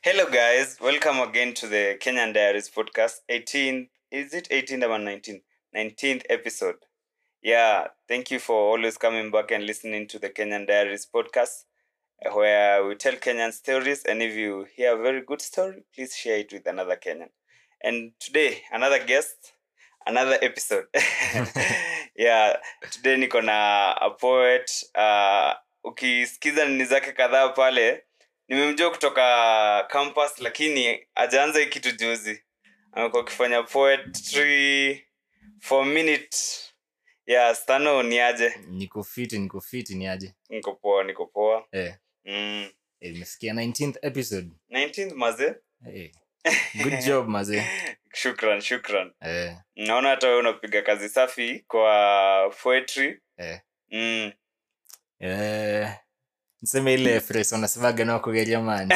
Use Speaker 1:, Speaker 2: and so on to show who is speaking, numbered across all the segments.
Speaker 1: Hello, guys. Welcome again to the Kenyan Diaries podcast. 18th, is it 18th or 19th? 19th episode. Yeah, thank you for always coming back and listening to the Kenyan Diaries podcast, uh, where we tell Kenyan stories. And if you hear a very good story, please share it with another Kenyan. And today, another guest, another episode. yeah, today niko na a poet. Uh, ukisikiza nini zake kadhaa pale nimemjua kutoka campus lakini ajaanza hii kitu juzi amekuwa akifanya poetry for a minute yeah stano ni aje
Speaker 2: niko fiti niko fiti ni aje
Speaker 1: niko poa niko poa
Speaker 2: eh,
Speaker 1: mm.
Speaker 2: eh, imefikia 19th episode
Speaker 1: 19th maze
Speaker 2: eh, good job maze
Speaker 1: shukran shukran
Speaker 2: eh,
Speaker 1: naona hata wewe unapiga kazi safi kwa poetry
Speaker 2: eh.
Speaker 1: mm.
Speaker 2: Eh, niseme ile phrase wanasemaga na kugeria mani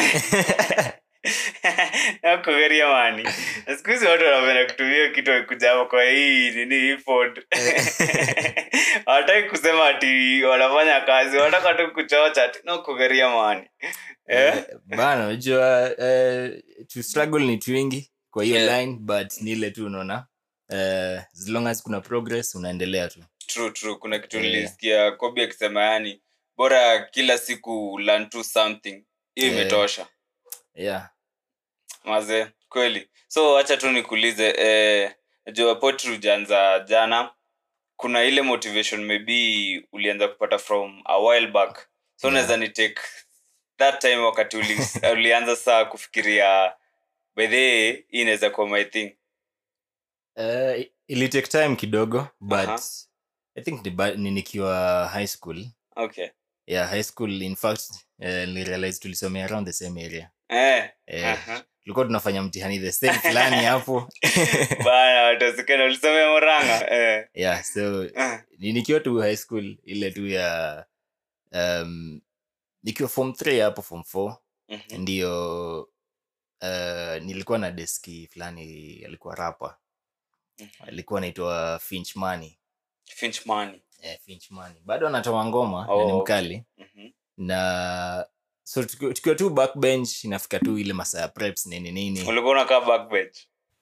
Speaker 1: nakugeria mani Na siku hizi watu wanapenda kutumia kitu wakikuja kwa hii nini hii pod hawataki kusema ati wanafanya kazi wanataka tu kuchocha ati nakugeria mani eh?
Speaker 2: Eh, bana unajua eh, to struggle ni twingi kwa hiyo
Speaker 1: Yeah.
Speaker 2: line but ni ile tu unaona eh, as long as kuna progress unaendelea tu
Speaker 1: true true kuna kitu
Speaker 2: Yeah.
Speaker 1: nilisikia kobi akisema yani bora kila siku learn to something hiyo
Speaker 2: Yeah.
Speaker 1: imetosha
Speaker 2: yeah
Speaker 1: maze kweli so hacha tu nikuulize eh, najua potri ujaanza jana kuna ile motivation maybe ulianza kupata from a while back so
Speaker 2: Yeah.
Speaker 1: unaweza ni take that time wakati uli, ulianza saa kufikiria by the way, hii inaweza kuwa my thing
Speaker 2: uh, ili take time kidogo but
Speaker 1: Aha.
Speaker 2: i think ni, ba- ni nikiwa high school
Speaker 1: okay
Speaker 2: yeah high school in fact uh, nilirealize tulisomea around the same area
Speaker 1: eh,
Speaker 2: eh,
Speaker 1: aha.
Speaker 2: tulikuwa tunafanya mtihani the same fulani hapo
Speaker 1: bana watasikana ulisomea moranga eh.
Speaker 2: yeah so
Speaker 1: eh.
Speaker 2: ni nikiwa tu high school ile tu ya um, nikiwa form 3 hapo form 4
Speaker 1: mhm.
Speaker 2: ndio uh, nilikuwa na deski fulani alikuwa rapa
Speaker 1: Mhm.
Speaker 2: alikuwa anaitwa finch money
Speaker 1: finch money
Speaker 2: eh, finch money bado anatoa ngoma
Speaker 1: Oh,
Speaker 2: na ni
Speaker 1: okay.
Speaker 2: mkali
Speaker 1: Mhm.
Speaker 2: na so tukiwa tukiwa tu backbench inafika tu ile masaa ya preps nini nini
Speaker 1: ulikuwa unakaa backbench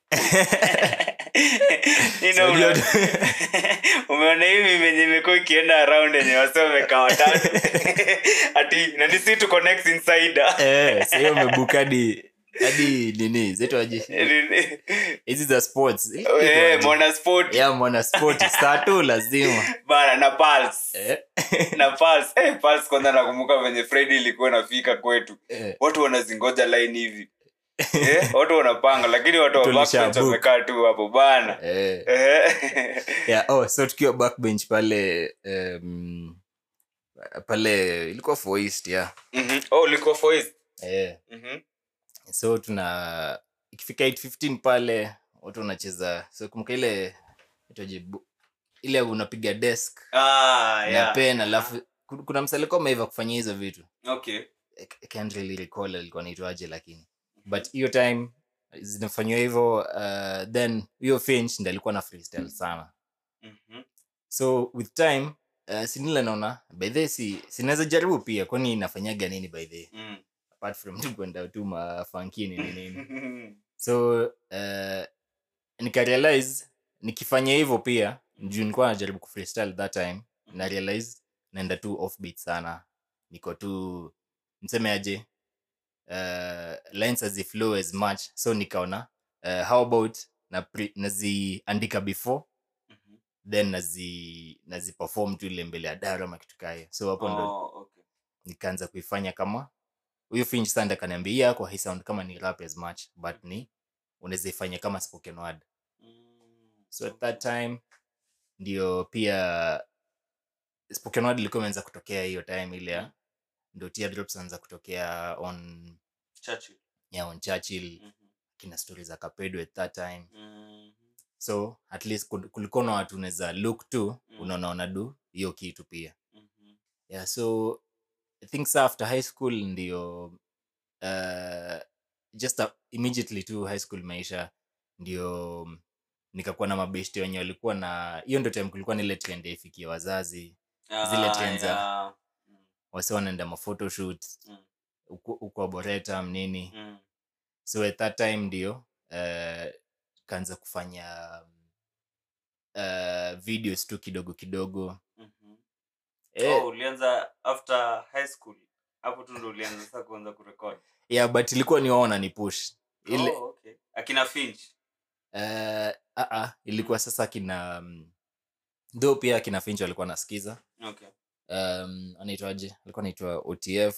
Speaker 1: Nino
Speaker 2: So,
Speaker 1: una-
Speaker 2: ndio-
Speaker 1: umeona hivi venye imekuwa ikienda around yenye wase wamekaa watatu ati nandisi to connect insider
Speaker 2: eh, sa hiyo umebuka hadi hadi nini zitwaje hizi za sports
Speaker 1: Eh,
Speaker 2: Zitwaje?
Speaker 1: mwana sport
Speaker 2: ya mwana sport saa tu lazima
Speaker 1: bana na pulse
Speaker 2: eh,
Speaker 1: na pulse eh, pulse kwanza nakumbuka venye Friday ilikuwa nafika kwetu
Speaker 2: eh,
Speaker 1: watu wanazingoja line hivi eh, watu wanapanga lakini watu wa
Speaker 2: Tulisha
Speaker 1: backbench
Speaker 2: book.
Speaker 1: wamekaa tu hapo bana
Speaker 2: eh.
Speaker 1: Eh.
Speaker 2: yeah, oh, so tukiwa backbench pale um, pale ilikuwa foist yeah.
Speaker 1: Mhm. oh ulikuwa voice
Speaker 2: eh.
Speaker 1: Mhm.
Speaker 2: so tuna ikifika 815 pale watu wanacheza so kumbuka ile itaje bu- ile unapiga desk
Speaker 1: ah
Speaker 2: na
Speaker 1: yeah
Speaker 2: pen alafu ku- kuna msalikuwa ameiva kufanya hizo vitu
Speaker 1: okay
Speaker 2: I c- I can't really recall alikuwa naitwaje lakini but hiyo time zinafanywa hivyo uh, then hiyo finch ndi alikuwa na freestyle sana
Speaker 1: Mhm.
Speaker 2: so with time uh, sinile naona by the way, si sinaweza jaribu pia kwani inafanyaga nini by the way?
Speaker 1: Mm.
Speaker 2: apart from tu kwenda tu mafankini ni nini so uh, nikarealize nikifanya hivyo pia juu nilikuwa najaribu kufreestyle that time na realize naenda tu offbeat sana niko tu niseme aje uh, lines haziflow as much so nikaona uh, how about na pre- naziandika before
Speaker 1: Mhm.
Speaker 2: then nazi naziperform tu ile mbele ya dara ama kitu kae so hapo ndo
Speaker 1: Oh, okay.
Speaker 2: nikaanza kuifanya kama huyu finch sanda kaniambia hii yako haisound kama ni rap as much but ni unaweza ifanya kama spoken word
Speaker 1: Mm,
Speaker 2: so at that time ndio pia spoken word ilikuwa imeanza kutokea hiyo time ile ya ndio teardrops anza kutokea on
Speaker 1: Churchill.
Speaker 2: yeah, on churchill
Speaker 1: Mhm.
Speaker 2: kina stories za kapedo at that time
Speaker 1: Mhm.
Speaker 2: so at least kul- kulikuwa na watu unaweza look to
Speaker 1: Mm.
Speaker 2: unaona wanadu hiyo kitu pia
Speaker 1: Mhm.
Speaker 2: yeah so i think sa after high school ndio uh, just a, immediately to high school maisha ndio mm, nikakuwa na mabeshti wenye walikuwa na hiyo ndo time kulikuwa na ile trend ya ifikia wazazi Zile
Speaker 1: Ah,
Speaker 2: trends za-
Speaker 1: yeah. Mm,
Speaker 2: wasi wanaenda maphotoshot
Speaker 1: Mm.
Speaker 2: huko huko Arboretum nini
Speaker 1: mm.
Speaker 2: so at that time ndio uh, kaanza kufanya uh, videos tu kidogo kidogo
Speaker 1: Mhm.
Speaker 2: eh,
Speaker 1: oh, ulianza after high school hapo tu ndo ulianza sasa kuanza kurekod
Speaker 2: yeah but ilikuwa ni wao wanani push ile
Speaker 1: oh, okay. akina finch
Speaker 2: uh, uh, ilikuwa sasa kina um, though pia kina finch alikuwa nasikiza
Speaker 1: okay.
Speaker 2: um, anaitwaje alikuwa anaitwa otf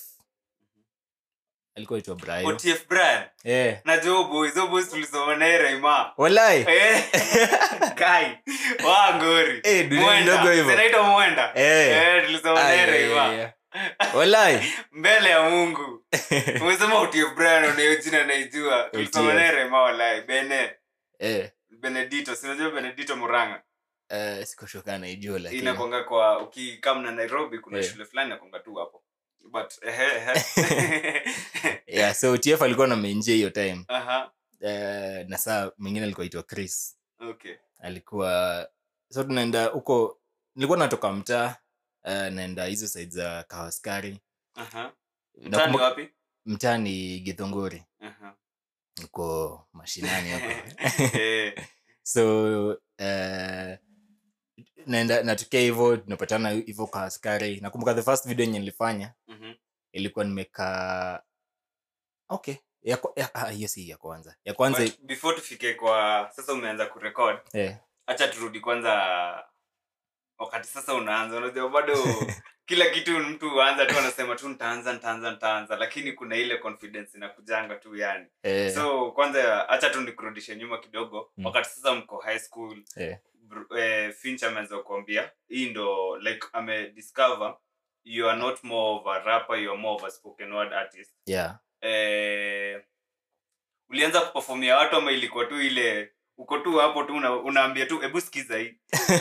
Speaker 2: alikuwa anaitwa brian
Speaker 1: otf brian
Speaker 2: eh,
Speaker 1: na jo boys jo boys tulisoma naye raima
Speaker 2: walai
Speaker 1: Eh, kai wa ngori
Speaker 2: Eh, dunia
Speaker 1: Mwenda.
Speaker 2: ndogo hivyo.
Speaker 1: Zinaitwa mwenda
Speaker 2: Eh.
Speaker 1: Eh, tulisoma
Speaker 2: Ai,
Speaker 1: naye
Speaker 2: ai,
Speaker 1: raima
Speaker 2: ai, ai. walai
Speaker 1: mbele ya mungu umesema otf brian unayo jina naijua tulisoma
Speaker 2: OTF.
Speaker 1: naye raima walai bene
Speaker 2: eh,
Speaker 1: benedito sinajua benedito muranga
Speaker 2: uh, sikoshokaa naijua lakini
Speaker 1: inakwanga kwa ukikam na nairobi kuna
Speaker 2: Eh.
Speaker 1: shule fulani nakwanga tu hapo but ehe, ehe.
Speaker 2: yeah, so tf alikuwa na menjia hiyo time
Speaker 1: Aha,
Speaker 2: uh, na saa mwingine alikuwa aitwa chris
Speaker 1: okay.
Speaker 2: alikuwa so tunaenda huko nilikuwa natoka mtaa uh, naenda hizo side za kawaskari
Speaker 1: Aha. Mtaani
Speaker 2: Nakumbuka-
Speaker 1: wapi
Speaker 2: mtaa ni githongori
Speaker 1: Aha.
Speaker 2: uko mashinani hapo
Speaker 1: Eh,
Speaker 2: so uh, naenda natokea hivyo tunapatana hivyo kwa askari nakumbuka the first video yenye nilifanya
Speaker 1: mhm.
Speaker 2: ilikuwa nimekaa okay ya kwa- ya- ah, hiyo si ya kwanza ya kwanza
Speaker 1: But before tufike kwa sasa umeanza kurekod
Speaker 2: eh,
Speaker 1: hacha turudi kwanza wakati sasa unaanza unajua bado kila kitu mtu huanza tu anasema tu nitaanza nitaanza nitaanza lakini kuna ile confidence inakujanga tu yani
Speaker 2: eh,
Speaker 1: so kwanza hacha tu nikurudishe nyuma kidogo
Speaker 2: Mm.
Speaker 1: wakati sasa mko high school
Speaker 2: eh,
Speaker 1: br- eh, finch ameanza kuambia hii ndo like amediscover you are not more of a rapper you are more of a spoken word artist
Speaker 2: yeah
Speaker 1: eh, ulianza kupefomia watu ama ilikuwa tu ile uko tu hapo tu una, unaambia tu hebu sikiza hii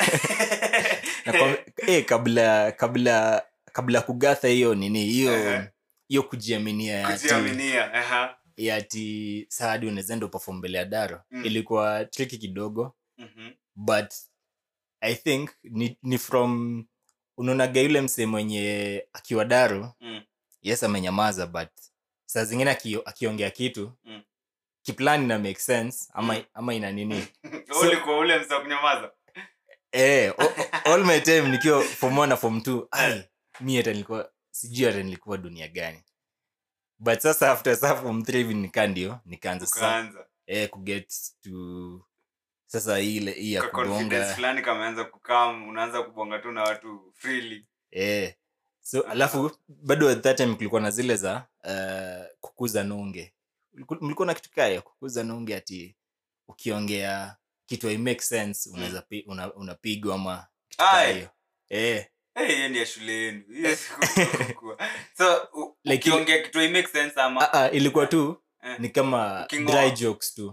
Speaker 2: na kwa, eh, kabla kabla kabla kugatha hiyo nini hiyo
Speaker 1: Ehe.
Speaker 2: hiyo kujiaminia ya ati-
Speaker 1: kujiaminia aha.
Speaker 2: ya ati saadi unawezaenda upafom mbele ya daro
Speaker 1: Mm.
Speaker 2: ilikuwa triki kidogo
Speaker 1: Mhm.
Speaker 2: but i think ni, ni from unaonaga yule msee mwenye akiwa daro
Speaker 1: Mm.
Speaker 2: yes amenyamaza but saa zingine akio- akiongea kitu
Speaker 1: Mm.
Speaker 2: kiplani na make sense ama,
Speaker 1: Mm.
Speaker 2: ama ina nini
Speaker 1: Wewe ulikuwa ule msa wa kunyamaza
Speaker 2: eh, o- o- all my time nikiwa form one na form two ai mi hata nilikuwa sijui hata nilikuwa dunia gani but sasa after sa form three hivi nikaa ndio nikaanza sasa
Speaker 1: ukaanza
Speaker 2: eh, kuget to sasa ile hii ya
Speaker 1: Ka confidence
Speaker 2: kubonga
Speaker 1: fulani kameanza kukam unaanza kubonga tu na watu freely
Speaker 2: eh. so alafu bado at that time kulikuwa na zile za uh, kukuza nunge Mliku- mlikuwa na kitu kaya kukuza nunge ati ukiongea kitu hai make sense unaweza pi- una, unapigwa ama kitu kaa
Speaker 1: Aye.
Speaker 2: hiyo eh.
Speaker 1: Eh, hiyo ni ya shule yenu Hiyo sikukua. so u-
Speaker 2: Like
Speaker 1: ukiongea kitu it makes sense ama
Speaker 2: Ah, ah, ilikuwa tu
Speaker 1: Eh.
Speaker 2: ni kama
Speaker 1: Uking'oa.
Speaker 2: dry jokes tu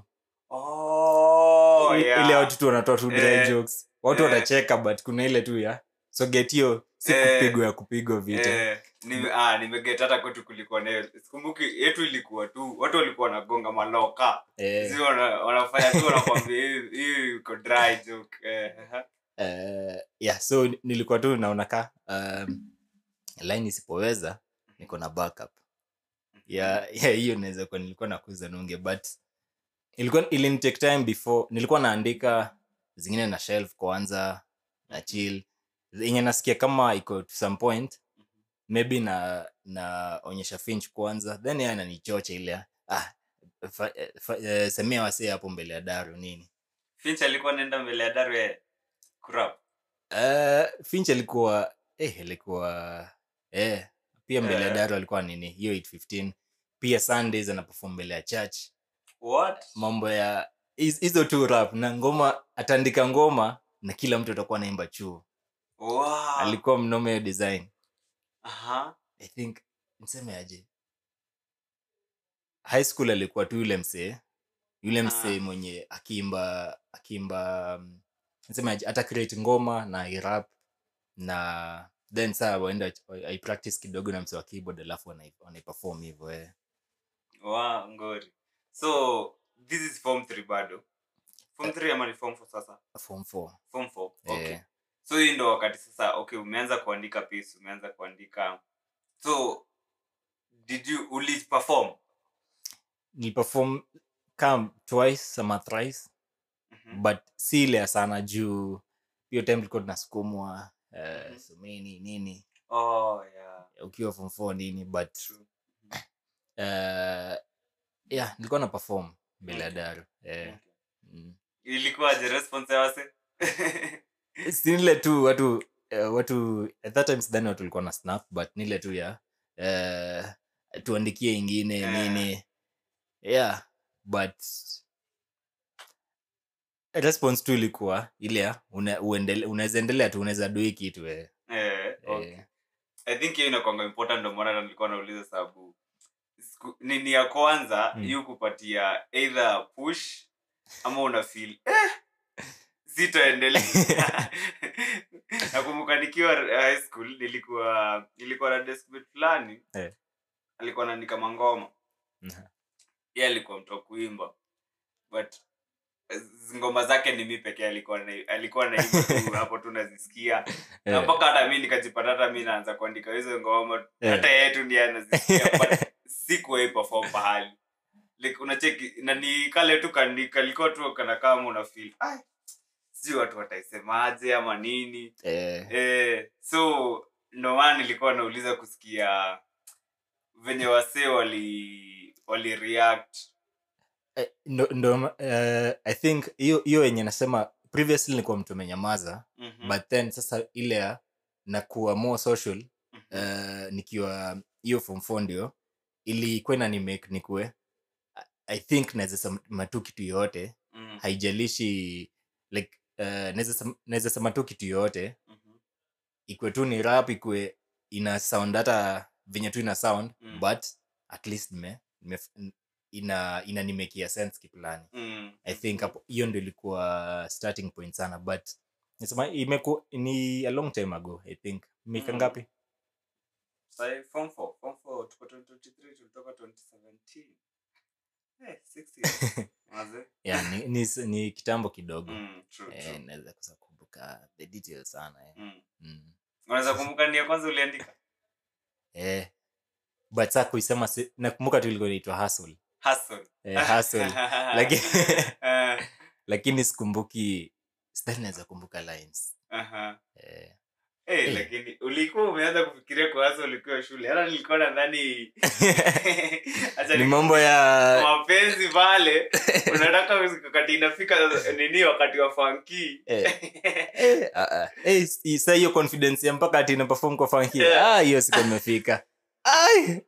Speaker 1: oh,
Speaker 2: I-
Speaker 1: yeah.
Speaker 2: ile watu tu wanatoa tu dry
Speaker 1: Eh.
Speaker 2: jokes watu
Speaker 1: Eh.
Speaker 2: watacheka but kuna ile tu ya so get hiyo si
Speaker 1: Eh.
Speaker 2: kupigwa ya kupigwa vita
Speaker 1: Eh, nime- ah, nimeget hata kwetu kulikuwa nayo sikumbuki yetu ilikuwa tu watu walikuwa wanagonga maloka
Speaker 2: eh.
Speaker 1: si wana- wanafanya tu wanakwambia hii- hii iko dry joke eh, aha.
Speaker 2: uh, yeah so nilikuwa tu naona ka um, line isipoweza niko na backup ya ya hiyo naweza kuwa nilikuwa nakuza nunge but ilikuwa ilinitake time before nilikuwa naandika zingine na shelf kwanza na chill yenye nasikia kama iko to some point maybe na naonyesha finch kwanza then yeye ananichocha ile ah, fa, fa, eh, semea wasee hapo mbele ya daru nini
Speaker 1: finch alikuwa naenda mbele ya daru eh, kurap
Speaker 2: Uh, finch alikuwa eh, alikuwa eh, pia mbele ya
Speaker 1: Eh.
Speaker 2: daru alikuwa nini hiyo 815 pia sundays anaperform mbele ya church
Speaker 1: what
Speaker 2: mambo ya hiz- hizo tu rap na ngoma ataandika ngoma na kila mtu atakuwa naimba chuo
Speaker 1: wow.
Speaker 2: alikuwa mnome hiyo design
Speaker 1: Aha.
Speaker 2: i think niseme aje high school alikuwa tu yule msee yule msee
Speaker 1: Ah.
Speaker 2: mwenye akiimba akiimba um, niseme aje ata create ngoma na irap na then saa waenda aipractice kidogo na msee wa keyboard alafu wanai- wanaiperform hivyo eh.
Speaker 1: Wow, ngori so this is form 3 bado form 3 ama ni form 4 sasa
Speaker 2: form four
Speaker 1: form 4 okay
Speaker 2: eh.
Speaker 1: so hii ndo wakati sasa okay umeanza kuandika piece umeanza kuandika so did you uli perform
Speaker 2: niliperform kam twice ama thrice
Speaker 1: Mhm.
Speaker 2: but si ile ya sana juu hiyo time tulikuwa tunasukumwa uh,
Speaker 1: Mhm.
Speaker 2: someni nini
Speaker 1: Oh, yeah.
Speaker 2: ukiwa form four nini but
Speaker 1: True.
Speaker 2: uh, yeah nilikuwa na perform mbele ya
Speaker 1: Okay.
Speaker 2: daru eh,
Speaker 1: Okay.
Speaker 2: mm.
Speaker 1: ilikuwaje response ya wase
Speaker 2: si nile tu watu uh, watu at that time sidhani watu walikuwa na snap but nile tu ya uh, tuandikie ingine
Speaker 1: Eh.
Speaker 2: nini yeah but response tu ilikuwa ile ya una- uendele- unaweza endelea tu unaweza dui kitu eh.
Speaker 1: eh, okay.
Speaker 2: Eh,
Speaker 1: i think hiyo inakwanga important ndo maana nilikuwa nauliza sababu siku- nini ya kwanza
Speaker 2: Mm.
Speaker 1: yu kupatia either push ama una feel eh, sitoendelea nakumbuka nikiwa high school nilikuwa nilikuwa na deskmate fulani
Speaker 2: Eh.
Speaker 1: alikuwa naandika mangoma
Speaker 2: mhm.
Speaker 1: ye alikuwa mtu wa kuimba but eh, ngoma zake ni mi pekee alikuwa na, alikuwa naimba tu hapo tu nazisikia na
Speaker 2: Eh,
Speaker 1: mpaka hata mi nikajipata hata mi naanza kuandika hizo ngoma
Speaker 2: Eh.
Speaker 1: hata yetu ndiye anazisikia but sikuwai perform pahali like unacheki na ni kale tu kani- kalikuwa tu kana kama una feel "Ai, sijui watu wataisemaje ama nini
Speaker 2: eh,
Speaker 1: eh, so ndo maana nilikuwa nauliza kusikia venye wasee wali wali react
Speaker 2: eh, ndo, ndo eh, i think hiyo hiyo yenye nasema previously nilikuwa mtu amenyamaza
Speaker 1: Mhm,
Speaker 2: but then sasa ile ya nakuwa more social
Speaker 1: mhm,
Speaker 2: uh, nikiwa hiyo form four ndio ilikuwa inanimake nikue i think naweza sema tu kitu yoyote
Speaker 1: mhm,
Speaker 2: haijalishi like uh, naweza sem- naweza sema tu kitu yoyote
Speaker 1: mhm,
Speaker 2: ikwe tu ni rap ikwe ina sound hata venye tu ina sound
Speaker 1: Mm.
Speaker 2: but at least nime, nime, ina inanimekia sense kiplani
Speaker 1: mhm.
Speaker 2: i think hapo hiyo ndio ilikuwa starting point sana but nasema imeku ni a long time ago i think mika
Speaker 1: Mm.
Speaker 2: ngapi
Speaker 1: Sai, form four, form four, tuko 2023, tulitoka 2017. Eh, six years. Maze?
Speaker 2: yeah, ni, ni, ni kitambo kidogo
Speaker 1: Mm, true,
Speaker 2: eh,
Speaker 1: true.
Speaker 2: naweza kosa kumbuka the details sana eh.
Speaker 1: Mm.
Speaker 2: mm.
Speaker 1: unaweza kumbuka ni ya kwanza uliandika
Speaker 2: eh. but saa kuisema si, nakumbuka tu ilikuwa inaitwa hustle
Speaker 1: Hustle.
Speaker 2: eh, hustle lakini
Speaker 1: Eh,
Speaker 2: lakini sikumbuki sidhani naweza kumbuka lines
Speaker 1: aha.
Speaker 2: eh.
Speaker 1: Eh,
Speaker 2: Eh.
Speaker 1: lakini ulikuwa umeanza kufikiria kwa hasa ulikuwa shule hata nilikuwa nadhani Acha
Speaker 2: ni
Speaker 1: ni-
Speaker 2: mambo ya
Speaker 1: mapenzi pale unataka wakati inafika nini wakati wa fanki
Speaker 2: eh. eh, ah, ah. eh, s- sa hiyo confidence ya mpaka ati inaperform kwa funky
Speaker 1: Eh.
Speaker 2: ah hiyo siku imefika Ai!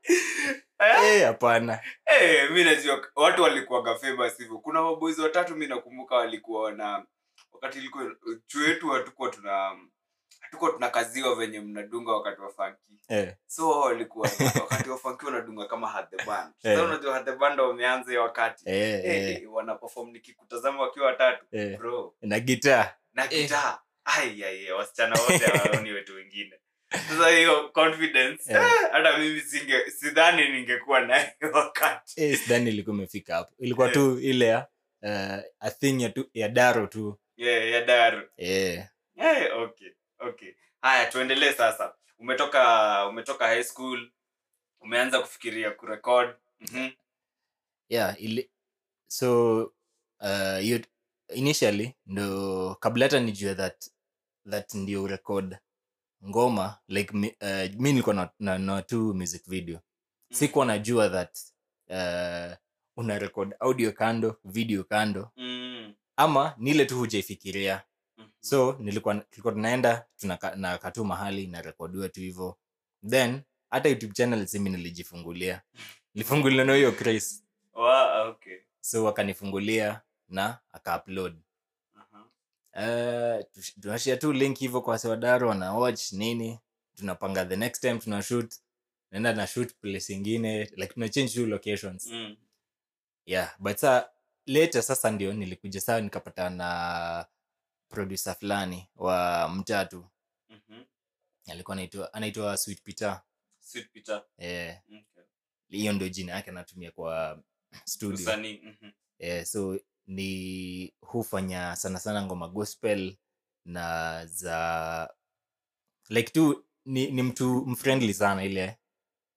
Speaker 2: eh hapana
Speaker 1: Eh, mi najua watu walikuwaga famous hivyo kuna maboys watatu mi nakumbuka walikuwa wana wakati ilikuwa chuo yetu hatukuwa tuna hatukuwa tunakaziwa venye mnadunga wakati wa funky
Speaker 2: eh.
Speaker 1: so wao walikuwa wakati wa funky wanadunga kama had the band
Speaker 2: Eh.
Speaker 1: sasa unajua had the band wameanza hiyo wakati
Speaker 2: Eh,
Speaker 1: eh,
Speaker 2: eh,
Speaker 1: eh, wana perform nikikutazama wakiwa watatu
Speaker 2: eh.
Speaker 1: bro
Speaker 2: na gitaa
Speaker 1: na
Speaker 2: Eh.
Speaker 1: gitaa ai ai ai, wasichana wote hawaoni wetu wengine sasa hiyo confidence
Speaker 2: Eh.
Speaker 1: eh, hata mimi singe sidhani ningekuwa nayo wakati
Speaker 2: eh, sidhani ilikuwa imefika hapo ilikuwa
Speaker 1: Eh.
Speaker 2: tu ile ya uh, a thing ya, tu, ya daro tu
Speaker 1: yeah, ya daru
Speaker 2: eh.
Speaker 1: Eh, okay okay haya tuendelee sasa umetoka umetoka high school umeanza kufikiria kurekod mm-hmm.
Speaker 2: yeah ili, so uh, hiyo initially ndo kabla hata nijue that that ndio record ngoma like mi, uh, mi nilikuwa na, na, na tu music video sikuwa najua that uh, una record audio kando video kando
Speaker 1: mm.
Speaker 2: ama nile tu hujaifikiria
Speaker 1: Mhm.
Speaker 2: so nilikuwa tulikuwa tunaenda tunaka- nakaa tu mahali narekodiwa tu hivo then hata youtube channel simi nilijifungulia nilifungulia na hiyo Chris
Speaker 1: Wa- okay
Speaker 2: so wakanifungulia na akaupload
Speaker 1: Aha.
Speaker 2: uh, tunashia tu link hivyo kwa sewadaro wana watch nini tunapanga the next time tuna shoot naenda na shoot place ingine like tuna change tu locations
Speaker 1: Mm.
Speaker 2: yeah but sa later sasa ndio nilikuja saa nikapata na producer fulani wa mtatu
Speaker 1: Mhm.
Speaker 2: alikuwa anaitwa anaitwa sweet peter
Speaker 1: Sweet Peter.
Speaker 2: eh,
Speaker 1: Okay.
Speaker 2: hiyo ndio jina yake anatumia kwa studio
Speaker 1: Usanii. Mhm.
Speaker 2: eh, so ni hufanya sana sana ngoma gospel na za like tu ni, ni mtu mfriendly sana ile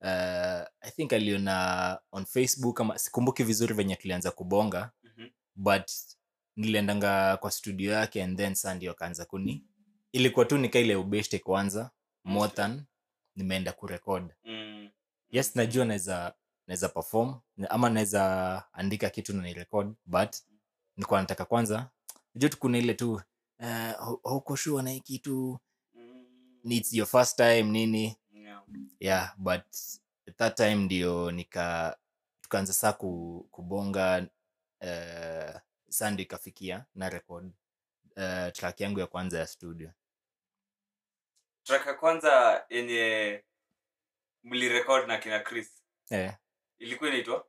Speaker 2: uh, i think aliona on facebook ama sikumbuki vizuri venye tulianza kubonga
Speaker 1: Mhm.
Speaker 2: but niliendanga kwa studio yake and then saa ndio akaanza kuni ilikuwa tu nika ile ubeshte kwanza more
Speaker 1: Okay.
Speaker 2: than nimeenda kurekod
Speaker 1: Mm.
Speaker 2: yes najua naweza naweza perform ama naweza andika kitu na nirekod but nilikuwa nataka kwanza najua tu kuna ile tu uh, hauko sure na hii kitu
Speaker 1: Mm.
Speaker 2: it's your first time nini
Speaker 1: Yeah.
Speaker 2: yeah but at that time ndio nika tukaanza saa ku, kubonga uh, saa ndio ikafikia na record uh, track yangu ya kwanza ya studio
Speaker 1: track ya kwanza yenye mlirekod na kina chris
Speaker 2: eh,
Speaker 1: ilikuwa inaitwa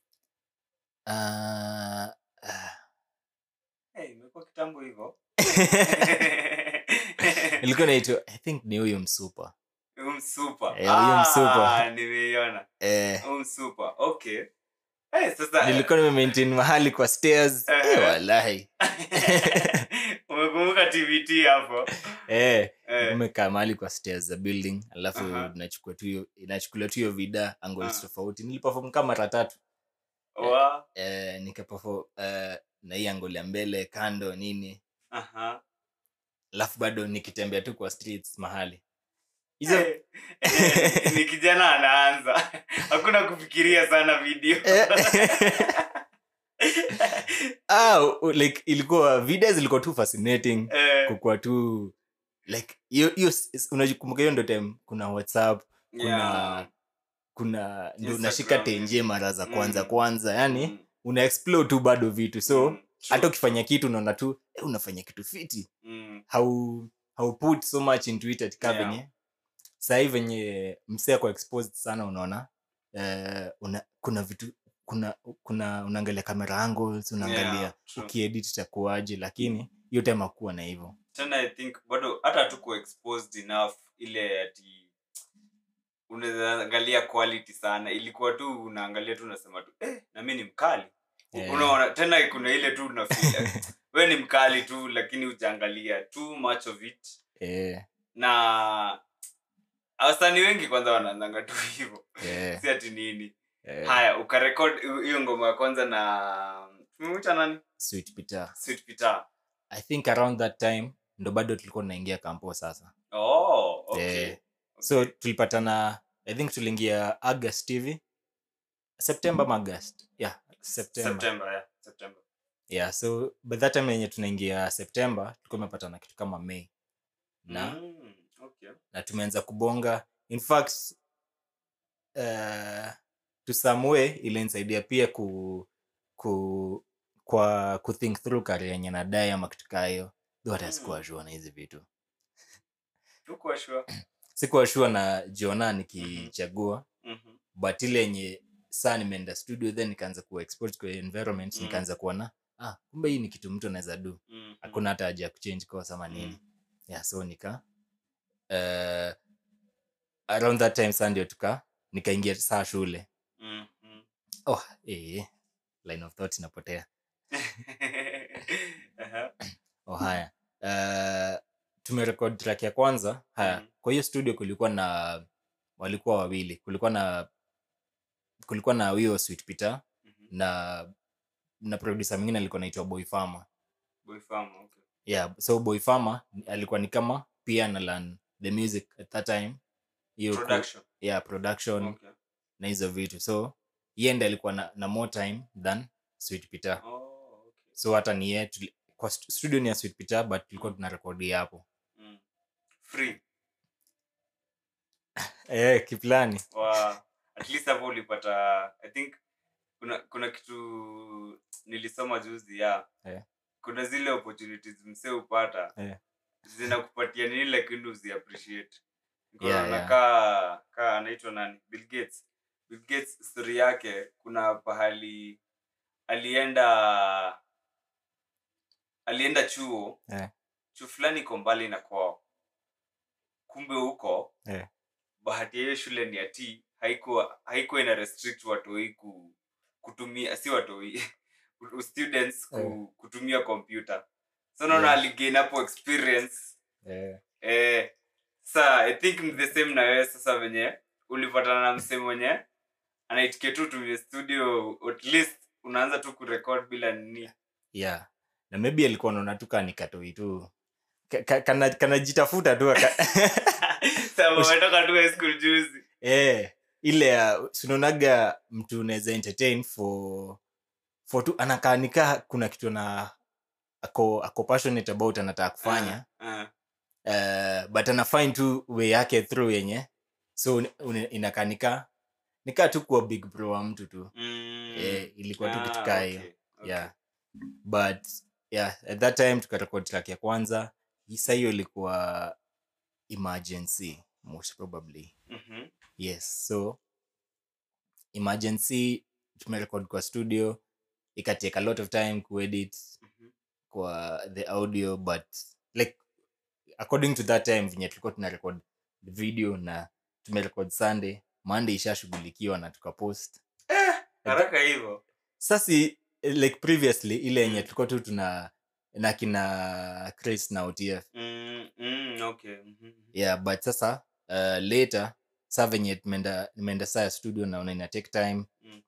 Speaker 2: uh, uh,
Speaker 1: hey, imekuwa kitambo hivyo
Speaker 2: ilikuwa naitwa i think ni huyu msupa
Speaker 1: Huyu msupa
Speaker 2: Eh, huyu msupa.
Speaker 1: Ah, nimeiona
Speaker 2: eh,
Speaker 1: Huyu msupa okay hey, sasa
Speaker 2: nilikuwa nimemaintain mahali kwa stairs eh,
Speaker 1: Eh.
Speaker 2: walahi
Speaker 1: umekumbuka tbt hapo
Speaker 2: eh,
Speaker 1: Eh,
Speaker 2: umekaa mahali kwa stairs za building alafu
Speaker 1: Aha.
Speaker 2: nachukua tu hiyo inachukuliwa tu hiyo vida angles
Speaker 1: Ah.
Speaker 2: tofauti niliperform kama mara tatu
Speaker 1: wa
Speaker 2: eh, nikaperform eh, na hii angle ya mbele kando nini
Speaker 1: aha
Speaker 2: alafu bado nikitembea tu kwa streets mahali hizo
Speaker 1: Eh, eh, ni kijana anaanza hakuna kufikiria sana video
Speaker 2: Eh. ah, u- like ilikuwa video zilikuwa tu fascinating
Speaker 1: Eh,
Speaker 2: kukuwa tu like hiyo hiyo s- s- unajikumbuka hiyo ndo time kuna whatsapp kuna
Speaker 1: yeah.
Speaker 2: kuna ndo
Speaker 1: Instagram.
Speaker 2: unashika tenje mara za kwanza
Speaker 1: Mm.
Speaker 2: kwanza yani
Speaker 1: Mm,
Speaker 2: una explore tu bado vitu so
Speaker 1: mm, true.
Speaker 2: hata ukifanya kitu unaona tu eh, unafanya kitu fiti
Speaker 1: Mm,
Speaker 2: how how put so much into it atika
Speaker 1: Yeah.
Speaker 2: venye sahii venye msee ako exposed sana unaona eh, una, kuna vitu kuna kuna unaangalia camera angles unaangalia
Speaker 1: yeah, true.
Speaker 2: ukiedit itakuaje lakini hiyo time akuwa na hivyo
Speaker 1: tena i think bado hata tuko exposed enough ile ati unaweza angalia quality sana ilikuwa tu unaangalia tu unasema tu eh, na mi ni mkali
Speaker 2: Eh.
Speaker 1: unaona tena kuna ile tu unafeel we ni mkali tu lakini ujaangalia too much of it
Speaker 2: eh,
Speaker 1: na wasanii wengi kwanza wanaanzanga tu hivo
Speaker 2: eh,
Speaker 1: si ati nini
Speaker 2: eh,
Speaker 1: haya ukarekod hiyo ngoma ya kwanza na tumemwita nani
Speaker 2: Sweet Peter.
Speaker 1: sweet peter
Speaker 2: i think around that time ndo bado tulikuwa tunaingia kampo sasa
Speaker 1: oh, okay.
Speaker 2: Eh, so tulipatana i think tuliingia august hivi september ama august yeah september
Speaker 1: september yeah, september
Speaker 2: yeah so by that time yenye tunaingia september tulikuwa tumepatana kitu kama may na
Speaker 1: Mm, okay.
Speaker 2: na tumeanza kubonga in fact uh, to some way ilinisaidia pia ku, ku kwa kuthink through career yenye nadai ama kitu kaa hiyo though hata
Speaker 1: Mm.
Speaker 2: sikuwa sure na hizi vitu
Speaker 1: Tuko sure.
Speaker 2: sikuwa sure na jiona nikichagua
Speaker 1: Mhm.
Speaker 2: but ile yenye saa nimeenda studio then nikaanza kuwa exposed kwa environment
Speaker 1: Mm.
Speaker 2: nikaanza kuona ah kumbe hii ni kitu mtu anaweza do
Speaker 1: Mhm.
Speaker 2: hakuna hata haja ya kuchange course ama nini yeah so nika uh, around that time saa ndio tuka nikaingia saa shule
Speaker 1: Mhm.
Speaker 2: oh eh, line of thought inapotea
Speaker 1: Aha.
Speaker 2: oh haya uh, tumerekod track ya kwanza haya
Speaker 1: Mhm.
Speaker 2: kwa hiyo studio kulikuwa na walikuwa wawili kulikuwa na kulikuwa na huyo sweet peter
Speaker 1: Mhm.
Speaker 2: na na producer mwingine alikuwa naitwa boy farmer
Speaker 1: Boy Farmer, okay.
Speaker 2: yeah so boy farmer alikuwa ni kama pia na learn the music at that time hiyo ku-
Speaker 1: Production.
Speaker 2: yeah production
Speaker 1: Okay.
Speaker 2: na hizo vitu so yeye ndiye alikuwa na, na more time than sweet peter
Speaker 1: Oh, okay.
Speaker 2: so hata ni yeye tuli- kwa stu- studio ni ya sweet peter but tulikuwa tuna rekodi hapo
Speaker 1: Mm. Free.
Speaker 2: eh kiplani
Speaker 1: Wa- at least hapo ulipata i think kuna kuna kitu nilisoma juzi ya
Speaker 2: Eh.
Speaker 1: kuna zile opportunities msee upata
Speaker 2: Eh.
Speaker 1: zinakupatia nini lakini uzi appreciate Niko
Speaker 2: Yeah,
Speaker 1: naona
Speaker 2: yeah.
Speaker 1: kaa kaa anaitwa nani bill gates bill gates story yake kuna pahali alienda alienda chuo
Speaker 2: Eh.
Speaker 1: chuo fulani iko mbali na kwao kumbe huko
Speaker 2: Eh.
Speaker 1: bahati ya hiyo shule ni ati haikuwa haikuwa ina restrict watoi ku, kutumia si watoi students ku,
Speaker 2: Eh.
Speaker 1: kutumia kompyuta so naona
Speaker 2: Yeah.
Speaker 1: aligain hapo experience
Speaker 2: eh,
Speaker 1: eh, sa i think ni the same na wewe sasa venye ulipatana na msee mwenye anaitikia tu tumie studio at least unaanza tu kurekod bila nini
Speaker 2: yeah na maybe alikuwa naona tu kaa nikatoi tu Ka- ka- kana- kanajitafuta tu aka-
Speaker 1: Sasa umetoka tu high school juzi
Speaker 2: eh, ile ya sinaonaga mtu unaweza entertain for for tu anakaanika kuna kitu na ako ako passionate about anataka kufanya
Speaker 1: Ah,
Speaker 2: uh, but anafine tu way yake through yenye so un- un- inakanika nikaa tu kuwa big bro wa mtu tu
Speaker 1: mm,
Speaker 2: eh, ilikuwa tu
Speaker 1: ah,
Speaker 2: kitu kaa hiyo
Speaker 1: okay, okay.
Speaker 2: yeah but yeah at that time tukarekod track ya kwanza sa hiyo ilikuwa emergency most probably
Speaker 1: Mhm,
Speaker 2: yes so emergency tumerekod kwa studio ikatake a lot of time kuedit
Speaker 1: mhm.
Speaker 2: kwa the audio but like according to that time venye tulikuwa tuna record the video na tumerekod sunday monday ishashughulikiwa na tukapost
Speaker 1: haraka hivyo
Speaker 2: sasi like previously ile yenye tulikuwa tu tuna na kina chris na otf
Speaker 1: Mm, mm, okay. mhm, mhm.
Speaker 2: yeah but sasa uh, later sa venye tumeenda nimeenda saa ya studio naona ina take time
Speaker 1: Mm.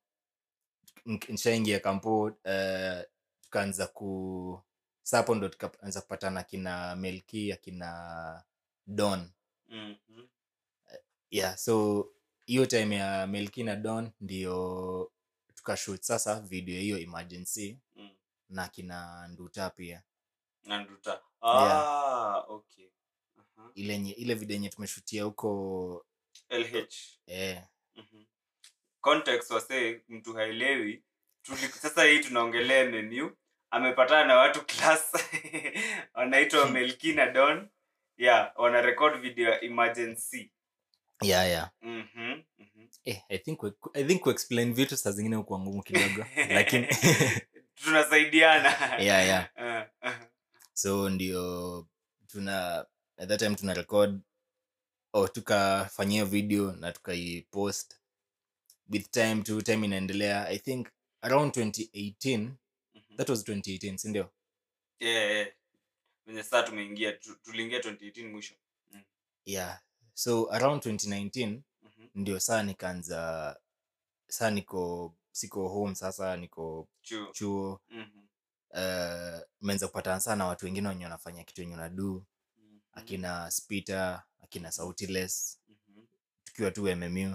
Speaker 2: N- nishaingia kampo uh, tukaanza ku sapo ndo tukaanza kupatana kina melki akina don
Speaker 1: Mhm.
Speaker 2: yeah so hiyo time ya melki na don ndio tukashut sasa video hiyo emergency
Speaker 1: Mm.
Speaker 2: na kina nduta pia
Speaker 1: na nduta ah, okay Aha.
Speaker 2: ile nye, ile video yenye tumeshutia huko
Speaker 1: lh
Speaker 2: eh,
Speaker 1: Mhm. context wasee mtu haelewi Tuli, sasa hii tunaongelea menu amepatana na watu class wanaitwa melki na don yeah wana record video ya emergency
Speaker 2: yeah, yeah.
Speaker 1: Mhm, mhm.
Speaker 2: Eh, I think we- I think kuexplain vitu saa zingine hukuwa ngumu kidogo lakini
Speaker 1: tunasaidiana
Speaker 2: yeah, yeah.
Speaker 1: Ah, ah.
Speaker 2: so ndio tuna at that time tuna record oh, tukafanyia hiyo video na tukaipost with time tu time inaendelea i think around 2018
Speaker 1: Mhm.
Speaker 2: that was 2018 sindio
Speaker 1: Yeah, yeah. venye saa tumeingia tu- tuliingia 2018 mwisho
Speaker 2: yeah so around 2019
Speaker 1: Mhm.
Speaker 2: ndio saa nikaanza saa niko siko home sasa niko
Speaker 1: Chuo.
Speaker 2: chuo
Speaker 1: Mhm.
Speaker 2: uh, meanza kupatana sana watu wengine wenye wanafanya kitu wenye unadu
Speaker 1: Mhm.
Speaker 2: akina spita akina sautiless
Speaker 1: Mhm.
Speaker 2: tukiwa tu mmu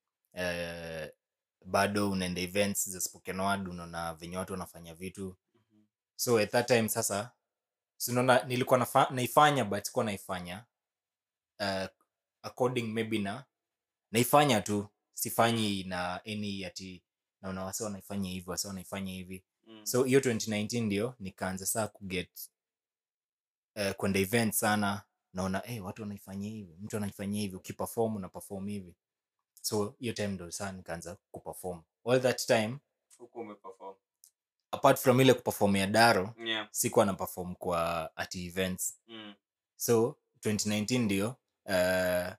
Speaker 2: uh, bado unaenda events za spoken word unaona venye watu wanafanya vitu
Speaker 1: Mhm.
Speaker 2: so at that time sasa sinaona nilikuwa nafa, naifanya but sikuwa naifanya uh, according maybe na naifanya tu sifanyi na any ati naona wase wanaifanya hivi wase wanaifanya hivi
Speaker 1: Mm.
Speaker 2: so hiyo 2019 ndio nikaanza saa kuget uh, kwenda event sana naona hey, watu wanaifanya hivi mtu anaifanyia hivi ukiperform una perform hivi so hiyo time ndo saa nikaanza kuperform all that time
Speaker 1: huku umeperform
Speaker 2: apart from ile kuperform ya daro
Speaker 1: yeah.
Speaker 2: sikuwa na perform kwa at events
Speaker 1: mm.
Speaker 2: so 2019 ndio uh,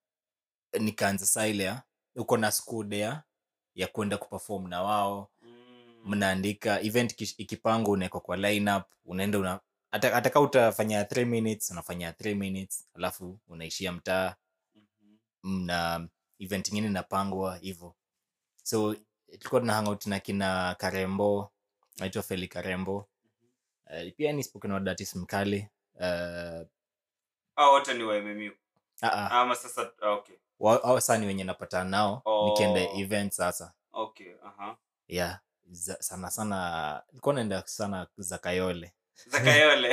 Speaker 2: nikaanza saa ile ya uko na school ya ya kwenda kuperform na wao
Speaker 1: Mm.
Speaker 2: mnaandika event ikish- ikipangwa unawekwa kwa lineup unaenda una hata hata kama utafanya 3 minutes unafanya 3 minutes alafu unaishia mtaa
Speaker 1: Mhm.
Speaker 2: mna event ingine inapangwa hivyo so tulikuwa tuna hangout na kina karembo naitwa feli karembo uh, pia ni spoken word artist mkali uh,
Speaker 1: Hao wote ni wa MMU
Speaker 2: uh, uh,
Speaker 1: ama sasa ah, okay
Speaker 2: au saa ni wenye napatana nao
Speaker 1: Oh.
Speaker 2: nikienda event sasa
Speaker 1: okay aha
Speaker 2: yeah za, sana sana nilikuwa naenda sana za kayole
Speaker 1: zakayole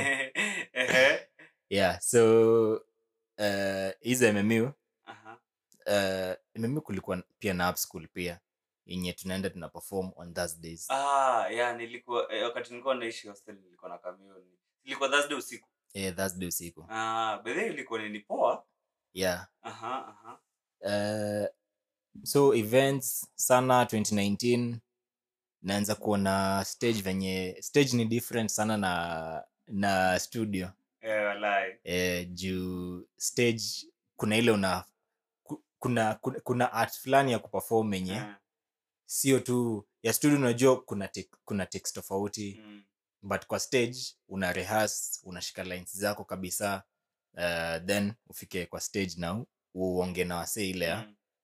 Speaker 1: Ehe.
Speaker 2: yeah so uh, hizo mmu
Speaker 1: aha
Speaker 2: uh, mmu kulikuwa pia na up school pia yenye tunaenda tuna perform on thursdays
Speaker 1: ah yeah nilikuwa eh, wakati nilikuwa naishi hostel nilikuwa na kamioni ilikuwa thursday usiku
Speaker 2: yeah, thursday usiku
Speaker 1: ah bedhe ilikuwa nini poa
Speaker 2: yeah
Speaker 1: aha aha
Speaker 2: uh, so events sana 2019 naanza kuona stage venye stage ni different sana na na studio
Speaker 1: eh walai
Speaker 2: eh, juu stage kuna ile una ku- kuna kuna, kuna art fulani ya kuperform yenye
Speaker 1: Ah,
Speaker 2: sio tu ya studio unajua kuna tek, kuna text tofauti
Speaker 1: mm,
Speaker 2: but kwa stage una rehearse unashika lines zako kabisa uh, then ufike kwa stage na u- uonge na wasee ile ya
Speaker 1: mm,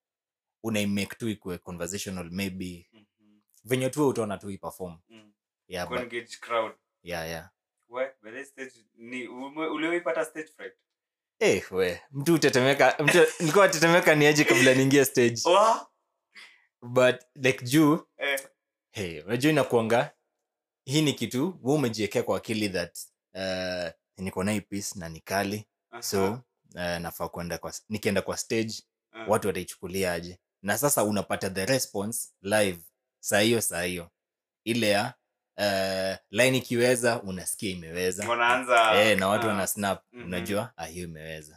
Speaker 2: unaimake tu ikue conversational maybe
Speaker 1: Mhm.
Speaker 2: venye tu utaona tu iperform
Speaker 1: Mm.
Speaker 2: yeah, but,
Speaker 1: Kuengage crowd.
Speaker 2: yeah, yeah.
Speaker 1: We, by the stage ni ume- uliwaipata stage fright?
Speaker 2: Eh, we mtu utetemeka mtu nilikuwa tetemeka niaje kabla niingie stage
Speaker 1: Wa?
Speaker 2: but like juu
Speaker 1: Eh.
Speaker 2: hey, unajua inakuanga hii ni kitu we umejiekea kwa akili that uh, niko na hii piece na nikali
Speaker 1: Aha.
Speaker 2: so uh, nafaa kwenda kwa nikienda kwa stage
Speaker 1: Ah.
Speaker 2: watu wataichukulia aje na sasa unapata the response live saa hiyo saa hiyo ile ya uh, line ikiweza unasikia imeweza
Speaker 1: Wanaanza-
Speaker 2: eh, na watu
Speaker 1: ah.
Speaker 2: wana snap
Speaker 1: Mhm.
Speaker 2: unajua ah, hiyo imeweza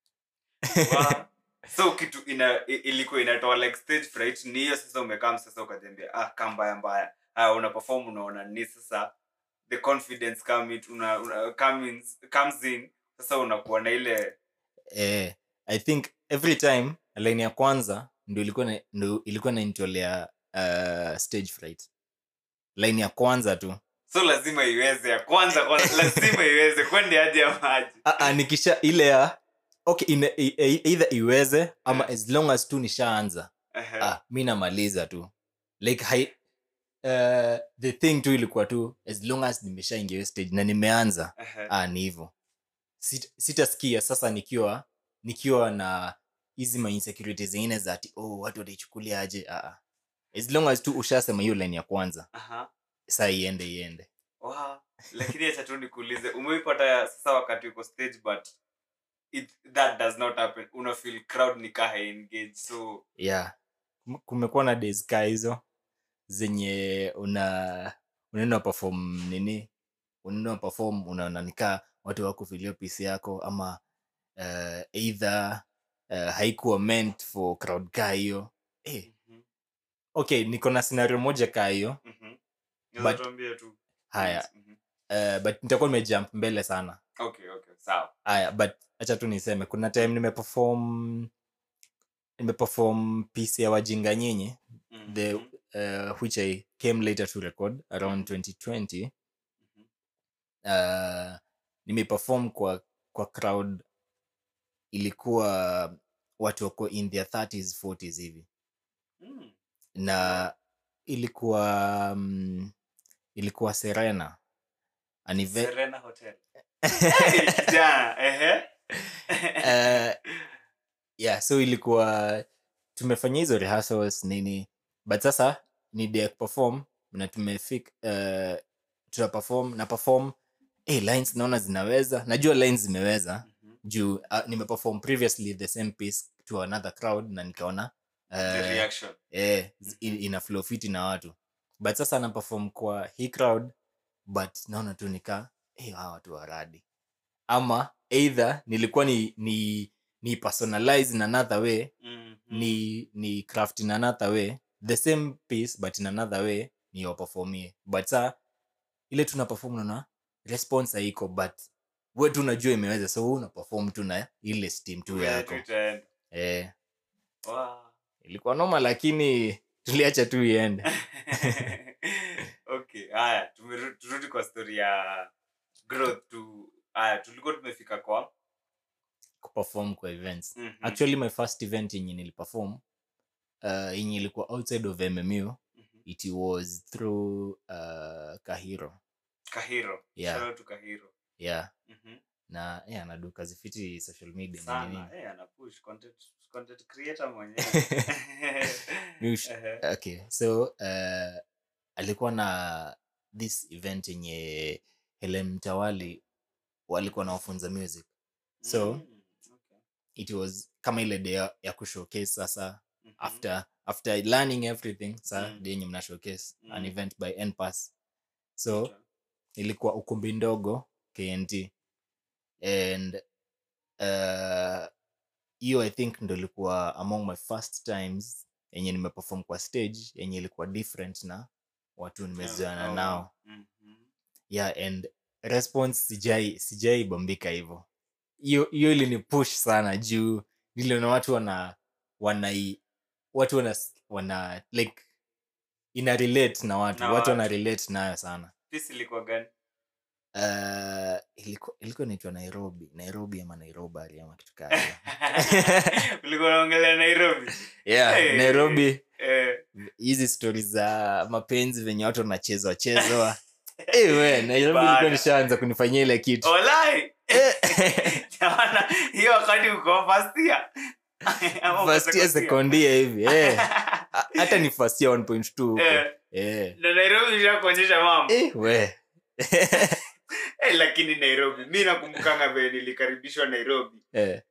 Speaker 1: Wa- so kitu ina i- ilikuwa inatoa like stage fright ni hiyo sasa umekam sasa ukajambia ah kaa mbaya mbaya ah una perform unaona ni sasa the confidence come it, una, una, come in, comes in sasa unakuwa na ile
Speaker 2: eh, i think every time line ya kwanza ndo ilikuwa na, ndo ilikuwa naintolea uh, stage fright line ya kwanza tu
Speaker 1: so lazima iweze ya kwanza kwanza lazima iweze kwende hadi ya maji
Speaker 2: Ah, ah, nikisha ile ya okay ine, i, i, either iweze ama
Speaker 1: Eh.
Speaker 2: as long as tu nishaanza
Speaker 1: Ehe.
Speaker 2: ah, mi namaliza tu like hai, uh, the thing tu ilikuwa tu as long as nimeshaingia hiyo stage na nimeanza
Speaker 1: Ehe.
Speaker 2: ah, ni hivo Sit, sitaskia sasa nikiwa nikiwa na hizi mainsecurity zingine za ati oh, watu wataichukulia aje ah, ah. as long as tu ushasema hiyo line ya kwanza
Speaker 1: Aha.
Speaker 2: saa iende iende
Speaker 1: Wow. lakini acha tu nikuulize umeipata ya sasa wakati uko stage but it, that does not happen una feel crowd ni kaa engage so
Speaker 2: yeah Kum- kumekuwa na days ka hizo zenye una unaenda perform nini unaenda perform unaona nikaa watu wako filio pisi yako ama uh, either uh, haikuwa meant for crowd ka hiyo eh,
Speaker 1: Mhm.
Speaker 2: okay niko na scenario moja ka hiyo
Speaker 1: Mhm. Unaweza
Speaker 2: But-
Speaker 1: tuambie tu
Speaker 2: haya
Speaker 1: Mhm.
Speaker 2: uh, but nitakuwa nimejump mbele sana
Speaker 1: okay okay sawa
Speaker 2: haya but acha tu niseme kuna time nimeperform nimeperform piece ya wajinga nyinyi
Speaker 1: Mhm.
Speaker 2: the uh, which I came later to record around 2020
Speaker 1: Mhm.
Speaker 2: uh, nimeperform kwa kwa crowd ilikuwa watu wako in their 30s 40s hivi
Speaker 1: Mm.
Speaker 2: na ilikuwa um, ilikuwa serena An eve-
Speaker 1: Serena Hotel. Hey, kijana, ehe.
Speaker 2: uh, yeah so ilikuwa tumefanya hizo rehearsals nini but sasa ni day ya kuperform na tumefik uh, tuna perform na perform hey, lines naona zinaweza najua lines zimeweza
Speaker 1: Mhm.
Speaker 2: juu uh, nimeperform previously the same piece to another crowd na nikaona
Speaker 1: The
Speaker 2: uh,
Speaker 1: reaction.
Speaker 2: eh, z- i- ina flow fiti na watu but sasa na perform kwa hii crowd but naona tu nika hey, hawa watu waradi ama either nilikuwa ni ni ni personalize in another way
Speaker 1: Mhm.
Speaker 2: ni ni craft in another way the same piece but in another way ni waperformie but sa ile tuna perform naona response haiko but we tu unajua imeweza so we una perform tu na ile steam tu
Speaker 1: Wewe
Speaker 2: yako
Speaker 1: tu itaenda.
Speaker 2: eh,
Speaker 1: Wow.
Speaker 2: ilikuwa noma lakini tuliacha tu iende
Speaker 1: okay haya tumeru- turudi kwa story ya growth tu haya tulikuwa tumefika kwa
Speaker 2: kuperform kwa events
Speaker 1: Mhm.
Speaker 2: actually my first event yenye niliperform uh, yenye ilikuwa outside of mmu
Speaker 1: Mhm.
Speaker 2: it was through uh, kahiro
Speaker 1: kahiro
Speaker 2: Yeah.
Speaker 1: Shout out to kahiro
Speaker 2: yeah
Speaker 1: Mhm.
Speaker 2: na yeah, naduka zifiti social media na nini
Speaker 1: sana eh ana push content content creator mwenyewe
Speaker 2: Mi ush-
Speaker 1: Ehe.
Speaker 2: okay so uh, alikuwa na this event yenye helen mtawali walikuwa nawafunza music so
Speaker 1: Mm, okay.
Speaker 2: it was kama ile day ya, ya kushowcase sasa
Speaker 1: Mhm.
Speaker 2: after after learning everything sa
Speaker 1: Mm.
Speaker 2: day yenye mna showcase an
Speaker 1: Mm.
Speaker 2: event by npass so
Speaker 1: Okay.
Speaker 2: ilikuwa ukumbi ndogo knt and uh, hiyo i think ndo ilikuwa among my first times yenye nimeperform kwa stage yenye ilikuwa different na watu nimezoana
Speaker 1: Oh,
Speaker 2: nao
Speaker 1: mhm.
Speaker 2: yeah and response sijai sijai bombika hivo hiyo hiyo ilini push sana juu niliona watu wana wanai watu wana, wana like ina relate na watu
Speaker 1: Na
Speaker 2: watu wana
Speaker 1: watu.
Speaker 2: relate nayo sana
Speaker 1: Piece ilikuwa gani
Speaker 2: uh, ilikuwa ilikuwa inaitwa nairobi nairobi ama nairobari ama kitu kaa hiyo.
Speaker 1: ulikuwa unaongelea nairobi
Speaker 2: yeah,
Speaker 1: Hey.
Speaker 2: nairobi
Speaker 1: eh.
Speaker 2: hizi stori za mapenzi venye watu wanachezwa chezwa Eh, we nairobi
Speaker 1: Bana.
Speaker 2: ilikuwa nishaanza kunifanyia ile kitu
Speaker 1: olai
Speaker 2: Eh.
Speaker 1: Jamana, hiyo wakati uko first year Ama uko
Speaker 2: first year
Speaker 1: second
Speaker 2: second year hivi eh. Ha- hata ni first year 1.2 huko
Speaker 1: Eh,
Speaker 2: eh.
Speaker 1: na nairobi ishakuonyesha mambo
Speaker 2: Eh, we
Speaker 1: eh, lakini nairobi mi nakumbukanga vile nilikaribishwa nairobi
Speaker 2: eh.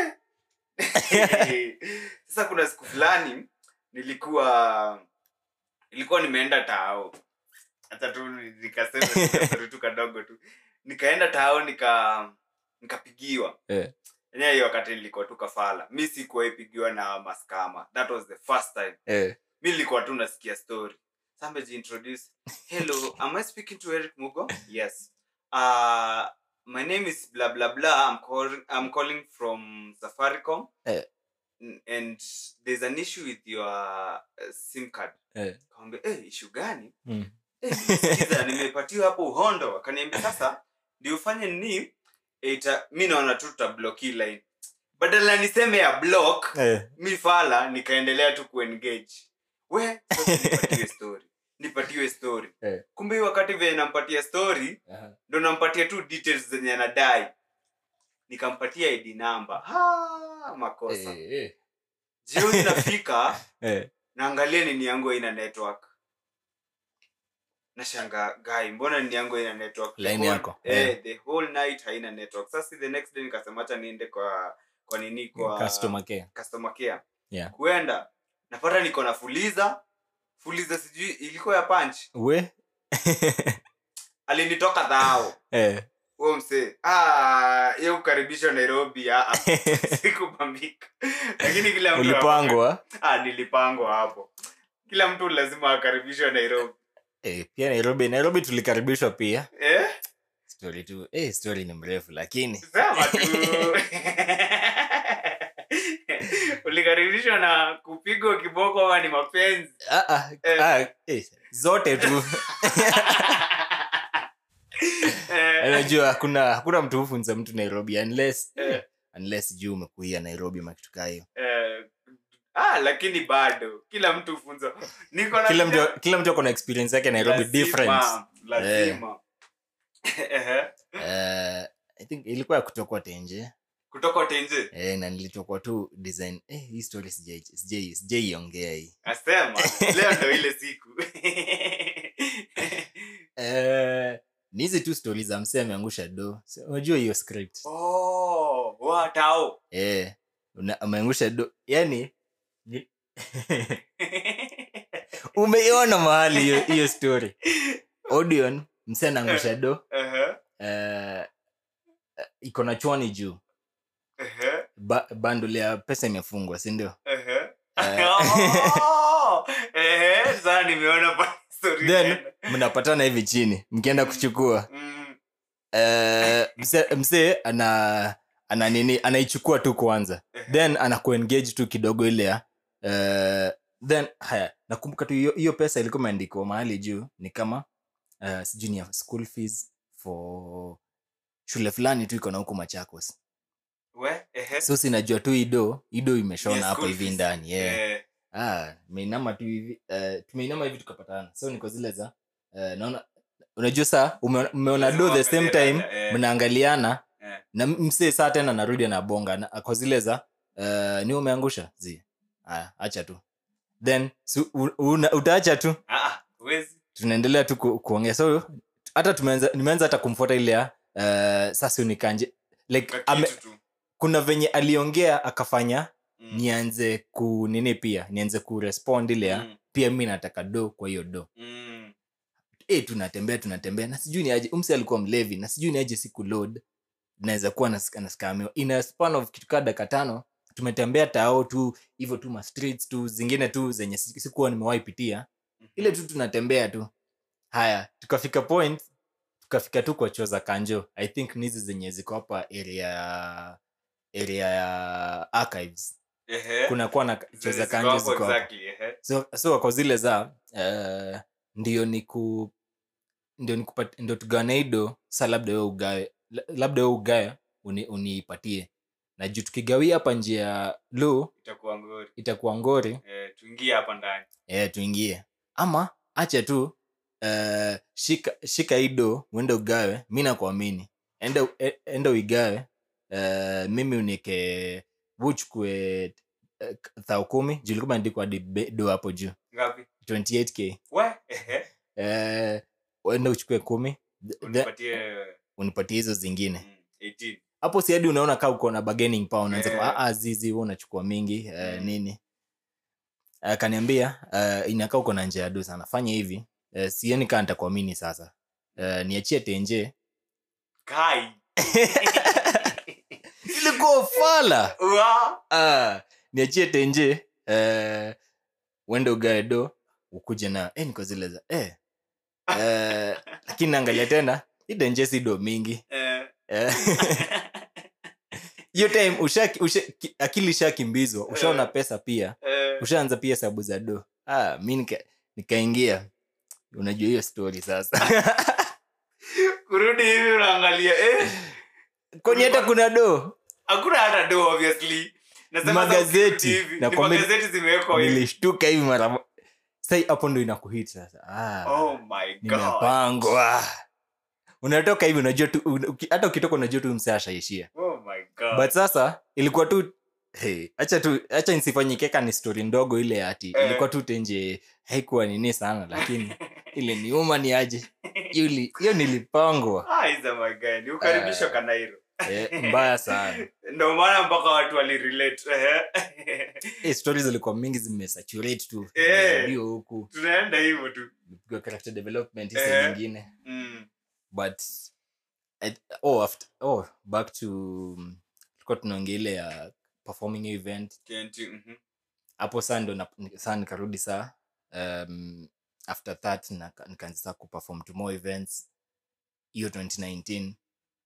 Speaker 1: sasa kuna siku fulani nilikuwa nilikuwa nimeenda tao hata tu ni- nikasema nikasema tu kadogo tu nikaenda tao nika nikapigiwa
Speaker 2: Eh.
Speaker 1: enyewe hiyo wakati nilikuwa tu kafala mi sikuwahi pigiwa na maskama that was the first time
Speaker 2: Eh.
Speaker 1: mi nilikuwa tu nasikia story somebody introduce hello am i speaking to eric mugo yes uh, my name is blah blah blah i'm calling i'm calling from safaricom
Speaker 2: Eh.
Speaker 1: N- and there's an issue with your uh, sim card
Speaker 2: Eh.
Speaker 1: kawambia eh, issue gani
Speaker 2: Mm.
Speaker 1: Eh, sikiza nimepatiwa hapo uhondo akaniambia sasa ndio ufanye ni ita mi naona tu tutablock hii line badala niseme ya block
Speaker 2: Eh.
Speaker 1: mi fala nikaendelea tu kuengage we sasa nipatiwe story nipatiwe story
Speaker 2: Eh.
Speaker 1: kumbe hii wakati venye nampatia story
Speaker 2: Aha.
Speaker 1: ndo nampatia tu details zenye anadai nikampatia id namba ha, makosa
Speaker 2: Eh, eh.
Speaker 1: jioni nafika
Speaker 2: Eh.
Speaker 1: naangalia nini yangu haina network nashanga gai mbona nini yangu haina network The
Speaker 2: Line
Speaker 1: whole-
Speaker 2: yako,
Speaker 1: eh,
Speaker 2: eh.
Speaker 1: the whole night haina network sasa the next day nikasema acha niende kwa kwa nini kwa
Speaker 2: Customer care.
Speaker 1: customer care
Speaker 2: Yeah.
Speaker 1: kuenda napata niko na fuliza fuliza sijui ilikuwa ya punch
Speaker 2: we
Speaker 1: alinitoka dhao
Speaker 2: eh.
Speaker 1: huo msee Ah, hiyo kukaribishwa nairobi ah, ah, sikupambika lakini kila mtu
Speaker 2: ulipangwa
Speaker 1: ah, nilipangwa hapo kila mtu lazima akaribishwe nairobi
Speaker 2: eh, pia nairobi nairobi tulikaribishwa pia
Speaker 1: eh?
Speaker 2: story tu eh, story ni mrefu lakini
Speaker 1: sema tu ulikaribishwa na kupigwa kiboko ama ni mapenzi
Speaker 2: ah, ah,
Speaker 1: Eh.
Speaker 2: ah, eh, zote tu
Speaker 1: Eh,
Speaker 2: unajua hakuna hakuna mtu hufunza mtu nairobi unless
Speaker 1: Eh.
Speaker 2: unless juu umekuia nairobi makitukaa hiyo
Speaker 1: eh, ah, lakini bado kila mtu funza niko na
Speaker 2: kila mtu kila mtu ako na experience yake nairobi
Speaker 1: Lazima,
Speaker 2: different
Speaker 1: lazima Ehe.
Speaker 2: uh, i think ilikuwa ya kutokwa tenje
Speaker 1: kutoka tenje
Speaker 2: eh, na nilitokwa tu design eh, hii story sijai- sijai- sijaiongea hii
Speaker 1: asema leo ndo ile siku
Speaker 2: eh, ni hizi tu stori za msee ameangusha do So, unajua hiyo script
Speaker 1: oh, watao
Speaker 2: eh, una- ameangusha do yani ni- umeiona mahali hiyo hiyo story audion msee anaangusha do
Speaker 1: Ehe,
Speaker 2: eh, iko na chwani juu
Speaker 1: ehe,
Speaker 2: ba, bandle ya pesa imefungwa sindio
Speaker 1: ehe.
Speaker 2: Eh.
Speaker 1: Oh, ehe, sasa nimeona pa story
Speaker 2: then
Speaker 1: tena.
Speaker 2: mnapatana hivi chini mkienda kuchukua
Speaker 1: Mm,
Speaker 2: eh, mse- msee ana ana nini anaichukua tu kwanza
Speaker 1: ehe.
Speaker 2: then anakuengage tu kidogo ile ya eh, then haya nakumbuka tu hiyo hiyo pesa ilikuwa imeandikwa mahali juu ni kama uh, sijui ni ya school fees for shule fulani tu iko na huko machakos
Speaker 1: We, ehe.
Speaker 2: so sinajua tu ido ido imeshona
Speaker 1: Yes,
Speaker 2: hapa
Speaker 1: school
Speaker 2: hivi
Speaker 1: fees.
Speaker 2: ndani yeah.
Speaker 1: Eh,
Speaker 2: ah, tumeinama tu hivi uh, tumeinama hivi tukapatana so niko zile za uh, naona unajua saa ume- mmeona do the same time
Speaker 1: Eh,
Speaker 2: mnaangaliana
Speaker 1: eh.
Speaker 2: na msee saa tena narudi anabonga na- kwa zile za uh, ni umeangusha zi aya acha tu then su, u, una, utaacha tu
Speaker 1: Ah, ah, huwezi.
Speaker 2: tunaendelea tu ku, kuongea so hata tumeanza nimeanza hata kumfuata ile ya uh, sasa unikanje like
Speaker 1: Kwa
Speaker 2: ame,
Speaker 1: kitu tu.
Speaker 2: kuna venye aliongea akafanya
Speaker 1: Mm,
Speaker 2: nianze ku nini pia nianze kurespond ile ya
Speaker 1: mm,
Speaker 2: pia mi nataka do kwa hiyo do
Speaker 1: mm.
Speaker 2: e, tunatembea tunatembea na sijui ni aje umsi alikuwa mlevi na sijui ni aje siku load naweza kuwa nas- naskamiwa in a span of kitu kaa dakika tano tumetembea tao tu hivyo tu ma streets tu zingine tu zenye si- sikuwa nimewahi pitia ile tu tunatembea tu haya tukafika point tukafika tu kwa choo za kanjo i think nizi zenye ziko hapa area ya area ya archives
Speaker 1: Ehe.
Speaker 2: kunakuwa na choo
Speaker 1: Zenye
Speaker 2: za
Speaker 1: ziko
Speaker 2: kanjo
Speaker 1: hapo
Speaker 2: ziko hapo
Speaker 1: exactly, ehe.
Speaker 2: so, so kwa zile za uh, ndio ni ku ndio nikupat- ndio tugawane ido sa labda we ugawe la- labda we ugawe uni, unipatie na juu tukigawia hapa njia lo
Speaker 1: itakuwa ngori
Speaker 2: itakuwa ngori
Speaker 1: eh, tuingie hapa ndani
Speaker 2: eh, tuingie ama acha tu uh, shika shika ido uende ugawe mi nakuamini enda e- enda uigawe uh, mimi unike uchukue uh, thao kumi juu ilikuwa imeandikwa hadi be- do hapo juu
Speaker 1: ngapi
Speaker 2: 28k
Speaker 1: we ehe
Speaker 2: uh, uende uchukue kumi th- th-
Speaker 1: unipatie
Speaker 2: unipatie hizo zingine
Speaker 1: mm, 18
Speaker 2: hapo si hadi unaona kaa uko na bargaining power unaanza
Speaker 1: Eh.
Speaker 2: yeah. ah, zizi wewe unachukua mingi uh,
Speaker 1: Mm.
Speaker 2: nini akaniambia uh, inakaa uko na njia ya do sana fanya hivi uh, sioni kaa nitakuamini sasa uh, niachie tenje
Speaker 1: kai
Speaker 2: ilikuwa ufala
Speaker 1: Wa!
Speaker 2: ah, niachie tenje uh, uende ugae do ukuje na eh, niko zile za eh. uh, lakini naangalia tena hii tenje si do mingi
Speaker 1: Eh.
Speaker 2: Eh. hiyo time usha, usha, ki- akili ishakimbizwa ushaona
Speaker 1: Eh.
Speaker 2: pesa pia
Speaker 1: Eh.
Speaker 2: ushaanza pia sabu za do ah, mi nika- nikaingia unajua hiyo story sasa
Speaker 1: kurudi hivi unaangalia eh,
Speaker 2: kwani hata kuna do
Speaker 1: hakuna hata do obviously Nasema sasa
Speaker 2: Magazeti.
Speaker 1: ukirudi hivi,
Speaker 2: Na
Speaker 1: ni
Speaker 2: kwa mi-
Speaker 1: magazeti zimewekwa hivi
Speaker 2: nilishtuka hivi mara mo- sai hapo ndo inakuhit sasa ah,
Speaker 1: oh my god
Speaker 2: nimepangwa unatoka hivi unajua tu un- uki- hata ukitoka unajua tu msee ashaishia
Speaker 1: oh my god
Speaker 2: but sasa ilikuwa tu hey, acha tu acha nisifanyikeka ni story ndogo ile ati
Speaker 1: Eh.
Speaker 2: ilikuwa tu tenje haikuwa nini sana lakini ile niuma ni aje Yuli- hiyo nilipangwa
Speaker 1: ah isa my god ni ukaribisho
Speaker 2: Eh.
Speaker 1: kanairo
Speaker 2: eh, mbaya sana
Speaker 1: ndio maana mpaka watu walirelate ehe.
Speaker 2: eh, stories zilikuwa mingi zimesaturate tu
Speaker 1: Eh.
Speaker 2: ndio huku
Speaker 1: tunaenda hivyo tu
Speaker 2: Pigwa character development hizo
Speaker 1: Eh.
Speaker 2: nyingine
Speaker 1: mm.
Speaker 2: but at, oh, after, oh, back to tulikuwa tunaongea ile ya performing event
Speaker 1: TNT, mhm.
Speaker 2: hapo saa ndo na- ni- saa nikarudi saa um, after that naka- nikaanza saa kuperform to more events hiyo 2019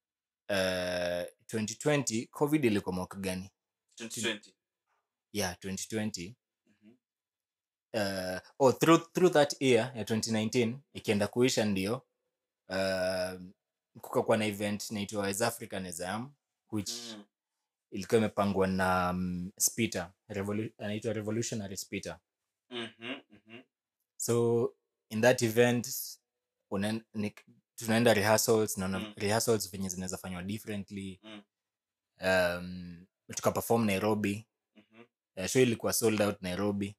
Speaker 2: uh, 2020 covid ilikuwa mwaka gani
Speaker 1: 2020
Speaker 2: yeah 2020
Speaker 1: Mhm.
Speaker 2: uh, oh, through, through that year ya 2019 ikienda kuisha ndio uh, kukakuwa na event naitwa West African Exam which
Speaker 1: Mm.
Speaker 2: ilikuwa imepangwa na um, spita Revolu- anaitwa revolutionary spita
Speaker 1: Mhm, mhm.
Speaker 2: so in that event unaen- ni- tunaenda rehearsals naona
Speaker 1: Mm.
Speaker 2: rehearsals venye zinaweza fanywa differently
Speaker 1: Mm.
Speaker 2: um, tukaperform nairobi
Speaker 1: Mhm.
Speaker 2: uh, show ilikuwa sold out nairobi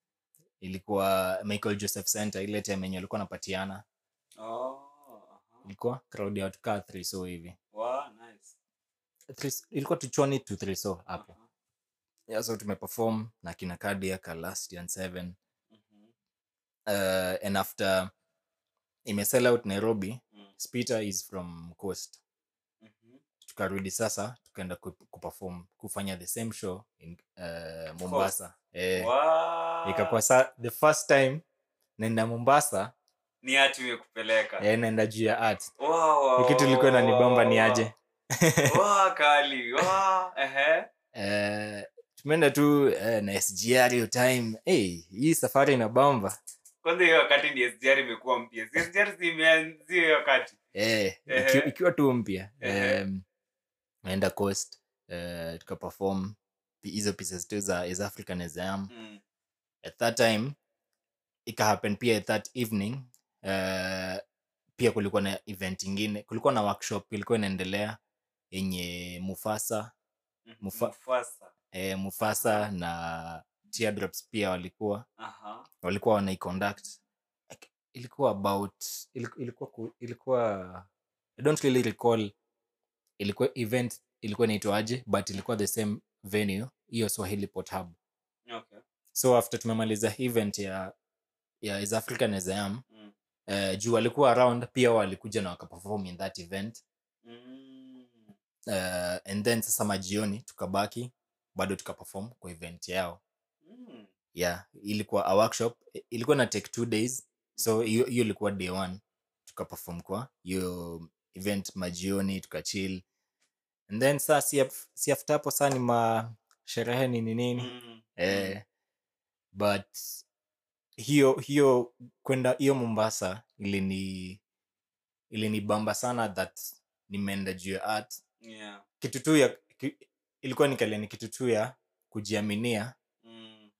Speaker 2: ilikuwa michael joseph center ile time yenye alikuwa anapatiana
Speaker 1: Oh, aha.
Speaker 2: ilikuwa crowd ya watu kaa three so hivi
Speaker 1: Wow, nice.
Speaker 2: Three- ilikuwa tuchwani to three so hapo
Speaker 1: Aha.
Speaker 2: yeah, so tumeperform na kina Cardiac, last and seven
Speaker 1: Mhm.
Speaker 2: uh, and after imesell out nairobi
Speaker 1: Mm.
Speaker 2: spita is from coast
Speaker 1: Mhm.
Speaker 2: tukarudi sasa tukaenda ku- kuperform kufanya the same show in uh, mombasa eh,
Speaker 1: Wow.
Speaker 2: ikakuwa sa the first time naenda mombasa
Speaker 1: ni hati imekupeleka
Speaker 2: eh, naenda juu ya art
Speaker 1: Wow, wow,
Speaker 2: Ni kitu ilikuwa
Speaker 1: wow,
Speaker 2: inanibamba ni
Speaker 1: wow,
Speaker 2: aje
Speaker 1: wow, kali wow, ehe.
Speaker 2: eh, tumeenda tu eh, na sgr hiyo time hey, hii safari inabamba
Speaker 1: kwanza hiyo wakati ndi sgr imekuwa mpya Si sgr zimeanzia hiyo wakati
Speaker 2: eh,
Speaker 1: Ehe.
Speaker 2: iki, ikiwa tu mpya
Speaker 1: Ehe.
Speaker 2: um, naenda coast eh, tukaperform pi- hizo pieces tu za is african exam
Speaker 1: Mm.
Speaker 2: at that time ikahappen pia at that evening uh, pia kulikuwa na event ingine kulikuwa na workshop ilikuwa inaendelea yenye mufasa
Speaker 1: Mhm.
Speaker 2: Mufa-
Speaker 1: Mufasa.
Speaker 2: eh, mufasa na teardrops pia walikuwa
Speaker 1: Aha.
Speaker 2: walikuwa wanaiconduct Like, ilikuwa about iliku- ilikuwa ku- ilikuwa i don't really recall ilikuwa event ilikuwa inaitwaje but ilikuwa the same venue hiyo swahili port hub
Speaker 1: Okay.
Speaker 2: so after tumemaliza event ya ya is african exam
Speaker 1: Mm.
Speaker 2: uh, juu walikuwa around pia walikuja na wakaperform in that event
Speaker 1: Mm.
Speaker 2: uh, and then sasa majioni tukabaki bado tukaperform kwa event yao
Speaker 1: Mm.
Speaker 2: yeah ilikuwa a workshop I- ilikuwa na take two days so hiyo hiyo ilikuwa day one tukaperform kwa hiyo event majioni tukachill and then saa si, af- si after hapo saa ni ma sherehe nini nini
Speaker 1: Mm.
Speaker 2: eh, but hiyo hiyo kwenda hiyo mombasa ilini ilinibamba sana that nimeenda juu ya art
Speaker 1: Yeah.
Speaker 2: kitu tu ya ki, ilikuwa nikalia ni kitu tu ya kujiaminia
Speaker 1: Mm.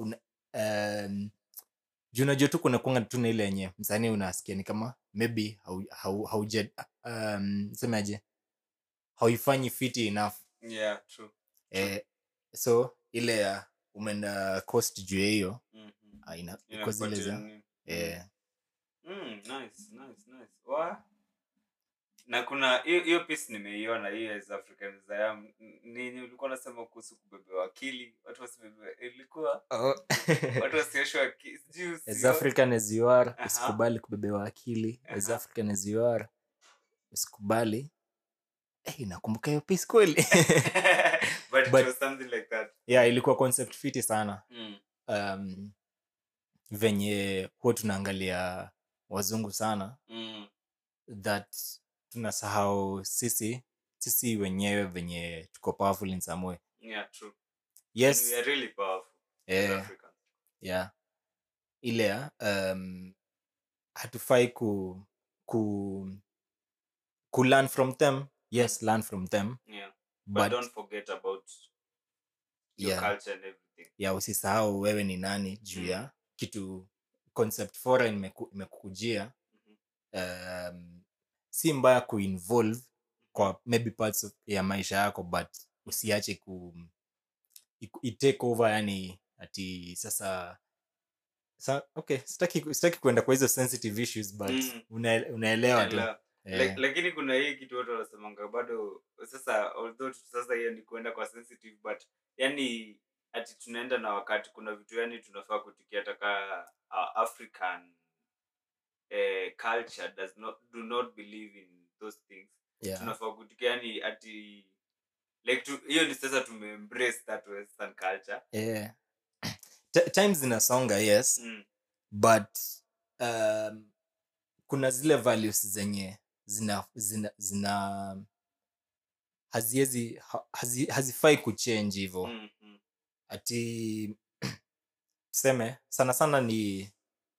Speaker 2: um, juu unajua tu kuna kuanga tu na ile yenye msanii unasikia ni kama maybe hau, hau, hauja um, semaje hauifanyi fiti enough
Speaker 1: Yeah, true.
Speaker 2: eh, so ile ya umeenda cost juu ya hiyo
Speaker 1: Mhm.
Speaker 2: ah, ina- iko zile
Speaker 1: Inakupatia
Speaker 2: za
Speaker 1: nini?
Speaker 2: eh,
Speaker 1: Mm, nice, nice, nice. Wa? na kuna hiyo hiyo piece nimeiona hiyo as African Zayam nini ulikuwa unasema kuhusu kubebewa akili watu wasibebe ilikuwa watu wasioshwa akili sijui
Speaker 2: as
Speaker 1: usio-
Speaker 2: african as you are
Speaker 1: Aha.
Speaker 2: usikubali kubebewa akili as
Speaker 1: Aha.
Speaker 2: african as you are usikubali hey, nakumbuka hiyo piece kweli
Speaker 1: but it
Speaker 2: But-
Speaker 1: was something like that
Speaker 2: yeah ilikuwa concept fiti sana
Speaker 1: mm.
Speaker 2: um, venye huwa tunaangalia wazungu sana
Speaker 1: Mm.
Speaker 2: that tunasahau sisi sisi wenyewe venye tuko powerful in some way
Speaker 1: yeah true
Speaker 2: yes
Speaker 1: And we are really powerful as
Speaker 2: eh,
Speaker 1: Africans
Speaker 2: yeah ile ya um, hatufai ku ku ku learn from them yes learn from them
Speaker 1: yeah but,
Speaker 2: but,
Speaker 1: don't forget about your
Speaker 2: yeah,
Speaker 1: culture and everything
Speaker 2: yeah usisahau wewe ni nani juu ya
Speaker 1: Mm.
Speaker 2: kitu concept foreign imeku- imekukujia
Speaker 1: Mhm.
Speaker 2: um, si mbaya kuinvolve kwa maybe parts of, ya maisha yako but usiache ku iku- itake over yani ati sasa sa, okay sitaki sitaki kuenda kwa hizo sensitive issues but
Speaker 1: Mm.
Speaker 2: una, unaelewa tu
Speaker 1: Ela-
Speaker 2: eh,
Speaker 1: Lak- lakini kuna hii kitu watu wanasemanga bado sasa although tu- sasa hiyo ni kuenda kwa sensitive but yani ati tunaenda na wakati kuna vitu yani tunafaa kutikia taka uh, african eh, culture does not do not believe in those things
Speaker 2: yeah.
Speaker 1: tunafaa kutikia yani ati like tu- hiyo ni sasa tumeembrace that western culture
Speaker 2: eh. Ti- times zinasonga yes
Speaker 1: mm.
Speaker 2: but um, kuna zile values zenye zina zina, zina haziezi ha- hazi, hazifai kuchange hivo
Speaker 1: Mm, mm.
Speaker 2: ati tuseme sana sana ni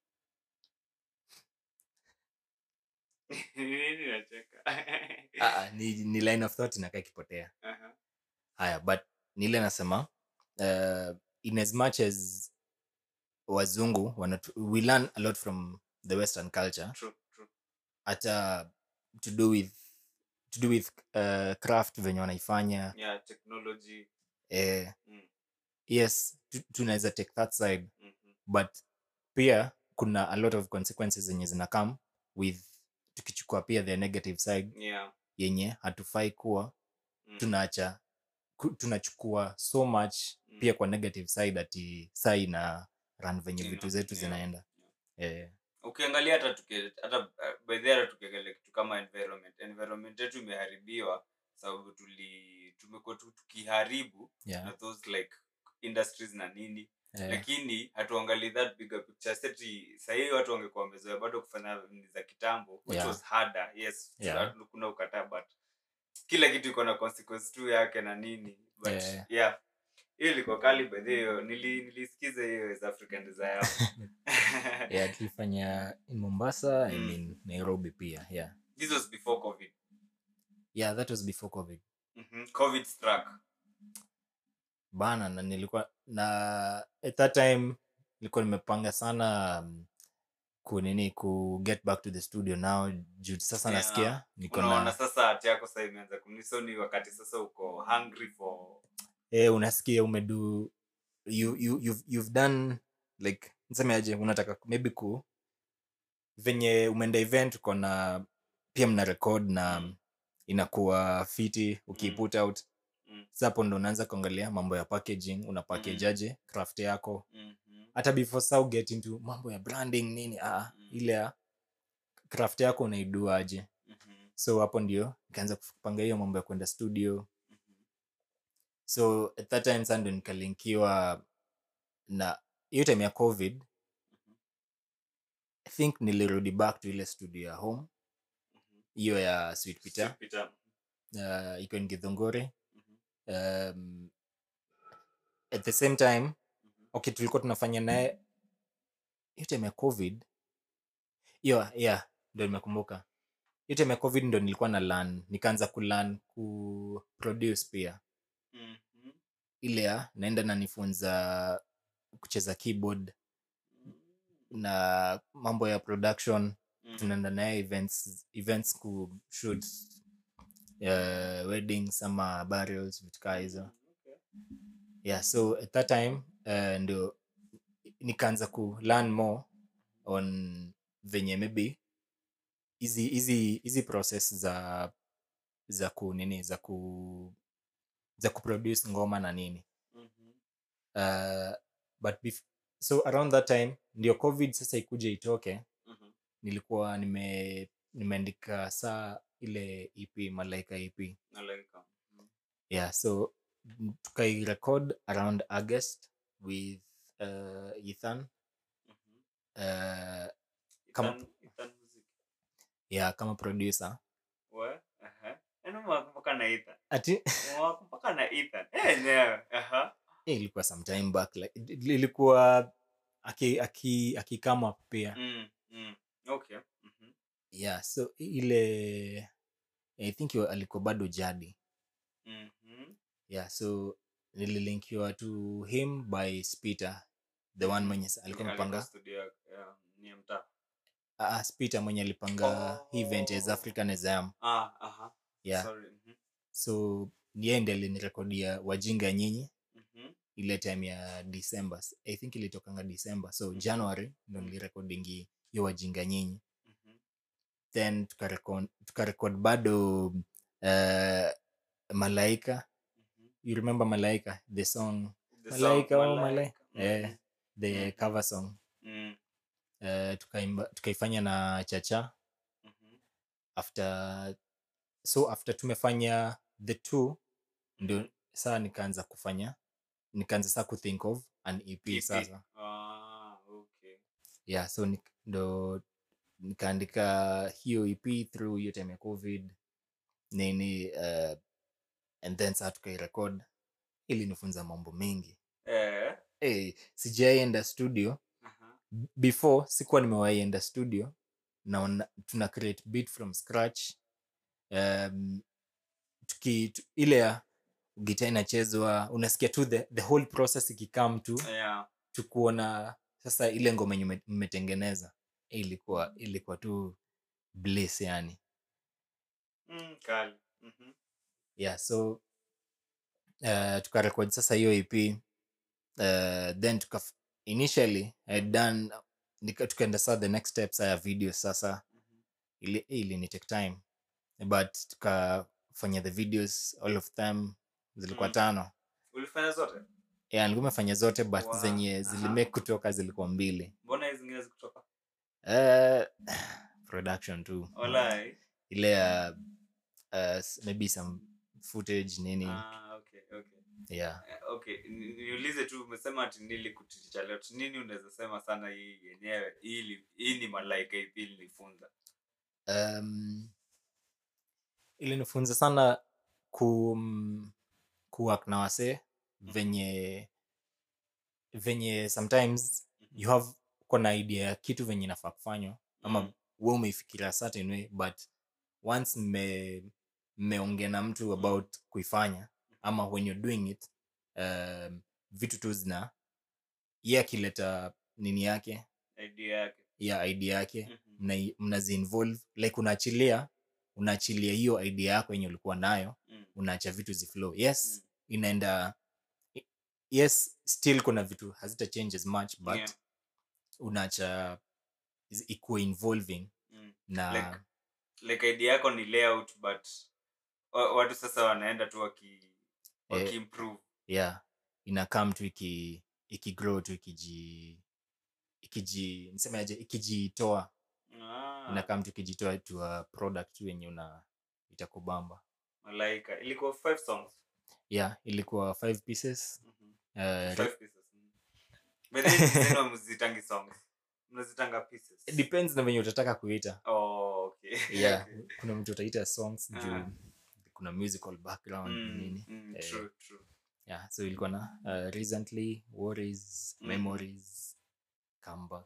Speaker 1: Nini nacheka?
Speaker 2: uh, ni, ni line of thought inakaa ikipotea
Speaker 1: Aha.
Speaker 2: haya but ni ile nasema uh, in as much as wazungu wanatu, we learn a lot from the western culture
Speaker 1: True, true.
Speaker 2: hata to do with to do with uh, craft venye wanaifanya
Speaker 1: Yeah, technology.
Speaker 2: eh,
Speaker 1: Mm.
Speaker 2: yes tu- tunaweza take that side
Speaker 1: Mhm.
Speaker 2: but pia kuna a lot of consequences zenye zina come with tukichukua pia the negative side
Speaker 1: Yeah.
Speaker 2: yenye hatufai kuwa
Speaker 1: Mm.
Speaker 2: tunaacha ku- tunachukua so much
Speaker 1: Mm.
Speaker 2: pia kwa negative side ati saa ina run venye
Speaker 1: Ina-
Speaker 2: vitu zetu
Speaker 1: yeah,
Speaker 2: zinaenda eh,
Speaker 1: ukiangalia hata tuki- hata uh, by the way hata tukiangalia kitu kama environment environment yetu imeharibiwa sababu tuli tumekuwa tu tukiharibu
Speaker 2: yeah,
Speaker 1: na those like industries na nini
Speaker 2: eh,
Speaker 1: lakini hatuangalii that bigger picture seti sahii watu wangekuwa wamezoea bado kufanya ni za kitambo which
Speaker 2: Yeah.
Speaker 1: was harder yes
Speaker 2: Yeah.
Speaker 1: tuna- kuna ukataa but kila kitu iko na consequence tu yake na nini but
Speaker 2: Yeah.
Speaker 1: yeah hiyo ilikuwa kali by the way nili, nilisikiza hiyo as african desire
Speaker 2: yeah, tulifanya in mombasa I
Speaker 1: Mm.
Speaker 2: mean, nairobi pia yeah
Speaker 1: this was before covid
Speaker 2: yeah that was before covid
Speaker 1: Mhm. covid struck
Speaker 2: bana na nilikuwa na at that time nilikuwa nimepanga sana um, kunini ku get back to the studio now juu sasa
Speaker 1: Yeah.
Speaker 2: nasikia niko
Speaker 1: unaona
Speaker 2: na
Speaker 1: sasa hati yako sasa imeanza kunisoni wakati sasa uko hungry for
Speaker 2: eh, unasikia umedu you, you, you've, you've done like nisemeaje unataka maybe ku venye umeenda event uko na pia mna record na
Speaker 1: Mm.
Speaker 2: inakuwa fiti ukiput out
Speaker 1: Mm.
Speaker 2: Sasa hapo ndo unaanza kuangalia mambo ya packaging una package aje craft yako
Speaker 1: Mhm.
Speaker 2: hata before sa get into mambo ya branding nini ah,
Speaker 1: Mm.
Speaker 2: ile ya craft yako unaidua aje
Speaker 1: Mhm.
Speaker 2: so hapo ndio nikaanza kupanga hiyo mambo ya kwenda studio
Speaker 1: Mhm.
Speaker 2: so at that time sa ndo nikalinkiwa na hiyo time ya covid
Speaker 1: Mhm.
Speaker 2: i think nilirudi back to ile studio ya home
Speaker 1: Mhm.
Speaker 2: hiyo ya sweet peter
Speaker 1: Sweet Peter.
Speaker 2: uh, iko ngithongori
Speaker 1: Mhm.
Speaker 2: um, at the same time
Speaker 1: Mhm.
Speaker 2: okay tulikuwa tunafanya naye hiyo time ya covid hiyo yeah ndo nimekumbuka hiyo time ya covid ndo nilikuwa na learn nikaanza kulearn ku produce pia
Speaker 1: Mhm.
Speaker 2: ile ya naenda nanifunza kucheza keyboard na mambo ya production
Speaker 1: Mhm.
Speaker 2: tunaenda naye events events ku shoot uh, weddings ama burials vitu kaa hizo
Speaker 1: Okay.
Speaker 2: yeah so at that time uh, ndio nikaanza ku learn more on venye maybe hizi hizi hizi process za za ku nini za ku za kuproduce ngoma na nini
Speaker 1: Mhm.
Speaker 2: uh, but bef- so around that time ndio covid sasa ikuja itoke
Speaker 1: Mhm.
Speaker 2: nilikuwa nime nimeandika saa ile ep malaika ep
Speaker 1: Nalaika. Mhm.
Speaker 2: yeah so m- tukairecord around august with uh, ethan
Speaker 1: Mhm.
Speaker 2: uh, Kama-
Speaker 1: Ethan- Ethan Music.
Speaker 2: yeah kama producer
Speaker 1: We? Aha. Yaani umewakumbuka na Ethan.
Speaker 2: ati
Speaker 1: Umewakumbuka na Ethan. Eh, yenyewe. Aha.
Speaker 2: eh, ilikuwa some time back like, il- ilikuwa aki aki akikama pia
Speaker 1: Mm, mm. Okay. Mhm.
Speaker 2: yeah so i- ile i think yo- alikuwa bado jadi
Speaker 1: Mhm.
Speaker 2: yeah so nililinkiwa to him by spiter the one mwenye s- alikuwa
Speaker 1: Alikuwa
Speaker 2: amepanga
Speaker 1: studio ya- ya- ni ya mtaa.
Speaker 2: uh, spiter mwenye alipanga hii event as
Speaker 1: Oh.
Speaker 2: african exam
Speaker 1: Ah, aha.
Speaker 2: yeah
Speaker 1: Sorry. Mhm.
Speaker 2: so yeye ndi alinirekodia wajinga nyinyi
Speaker 1: Mhm.
Speaker 2: ile time ya december i think ilitokanga december so january ndo nilirekodingi hiyo wajinga nyinyi
Speaker 1: Mhm.
Speaker 2: then tukarekod tukarekod bado uh, malaika
Speaker 1: Mhm.
Speaker 2: you remember malaika the song
Speaker 1: The song
Speaker 2: malaika oh
Speaker 1: Malaika.
Speaker 2: malaika
Speaker 1: Mhm.
Speaker 2: eh, the
Speaker 1: Mhm.
Speaker 2: cover song
Speaker 1: Mm.
Speaker 2: uh, tukaimba tukaifanya na chacha
Speaker 1: Mhm.
Speaker 2: after so after tumefanya the two ndio saa nikaanza kufanya nikaanza saa kuthink of an ep
Speaker 1: EP.
Speaker 2: sasa
Speaker 1: Ah, okay.
Speaker 2: yeah so nik, ndo nikaandika hiyo ep through hiyo time ya covid nini uh, and then saa tukairekod ili nifunza mambo mengi
Speaker 1: Eh.
Speaker 2: hey, sijaienda studio
Speaker 1: Aha.
Speaker 2: B- before sikuwa nimewaienda studio na una- tuna create beat from scratch um, tuki, tu, ile ya gita inachezwa unasikia tu the, the whole process ikikam tu
Speaker 1: Yeah.
Speaker 2: tukuona sasa ile ngoma yenye mme- mmetengeneza ilikuwa ilikuwa tu bliss yani
Speaker 1: Mm, kali. Mhm.
Speaker 2: yeah so uh, tukarekod sasa hiyo ep uh, then tuka initially I had done nika- tukaenda saa the next steps ya video sasa
Speaker 1: Mhm.
Speaker 2: ili, ili ni take time but tukafanya the videos all of them zilikuwa
Speaker 1: Mm.
Speaker 2: tano
Speaker 1: ulifanya zote
Speaker 2: yeah, nilikuwa nimefanya zote but
Speaker 1: Wow.
Speaker 2: zenye
Speaker 1: Aha.
Speaker 2: zilimake kutoka zilikuwa mbili
Speaker 1: mbona hizi zingine zikutoka
Speaker 2: uh, production tu
Speaker 1: walai
Speaker 2: ile ya uh, s- maybe some footage nini
Speaker 1: ah, okay, okay.
Speaker 2: yeah
Speaker 1: Eh, okay ni- niulize tu umesema ati nili kuticha leo Tu nini unaweza sema sana hii yenyewe hii li- hii ni malaika ipi ilinifunza
Speaker 2: um, ilinifunza sana ku kuwak na wasee venye venye sometimes you have uko na idea ya kitu venye inafaa kufanywa ama
Speaker 1: Mm.
Speaker 2: we umeifikiria certain way but once mme mmeongea na mtu about kuifanya ama when you're doing it um, vitu tu zina ye akileta nini yake
Speaker 1: idea yake
Speaker 2: ya idea yake
Speaker 1: Mhm.
Speaker 2: mna- mnaziinvolve like unaachilia unaachilia hiyo idea yako yenye ulikuwa nayo
Speaker 1: Mm.
Speaker 2: unaacha vitu ziflow yes
Speaker 1: Mm.
Speaker 2: inaenda i- yes still kuna vitu hazita change as much but
Speaker 1: Yeah.
Speaker 2: unaacha is- ikuwe involving
Speaker 1: Mm.
Speaker 2: na
Speaker 1: Like- like idea yako ni layout but wa- watu sasa wanaenda tu waki wakiimprove
Speaker 2: yeah inakam tu iki ikigrow tu ikiji ikiji nisemaje ikijitoa
Speaker 1: ah,
Speaker 2: inakam tu ikijitoa to a product tu yenye una itakubamba
Speaker 1: malaika ilikuwa five songs
Speaker 2: yeah ilikuwa five pieces
Speaker 1: Mhm.
Speaker 2: uh, re-
Speaker 1: Five pieces. Mm. But then tena mzitangi songs mnazitanga pieces
Speaker 2: it depends na venye utataka kuita
Speaker 1: oh, okay.
Speaker 2: yeah
Speaker 1: Okay.
Speaker 2: kuna mtu utaita songs juu
Speaker 1: Ah.
Speaker 2: kuna musical background
Speaker 1: Mm,
Speaker 2: nini
Speaker 1: mm,
Speaker 2: Eh,
Speaker 1: true, true.
Speaker 2: yeah so ilikuwa na uh, recently worries
Speaker 1: Mhm.
Speaker 2: memories comeback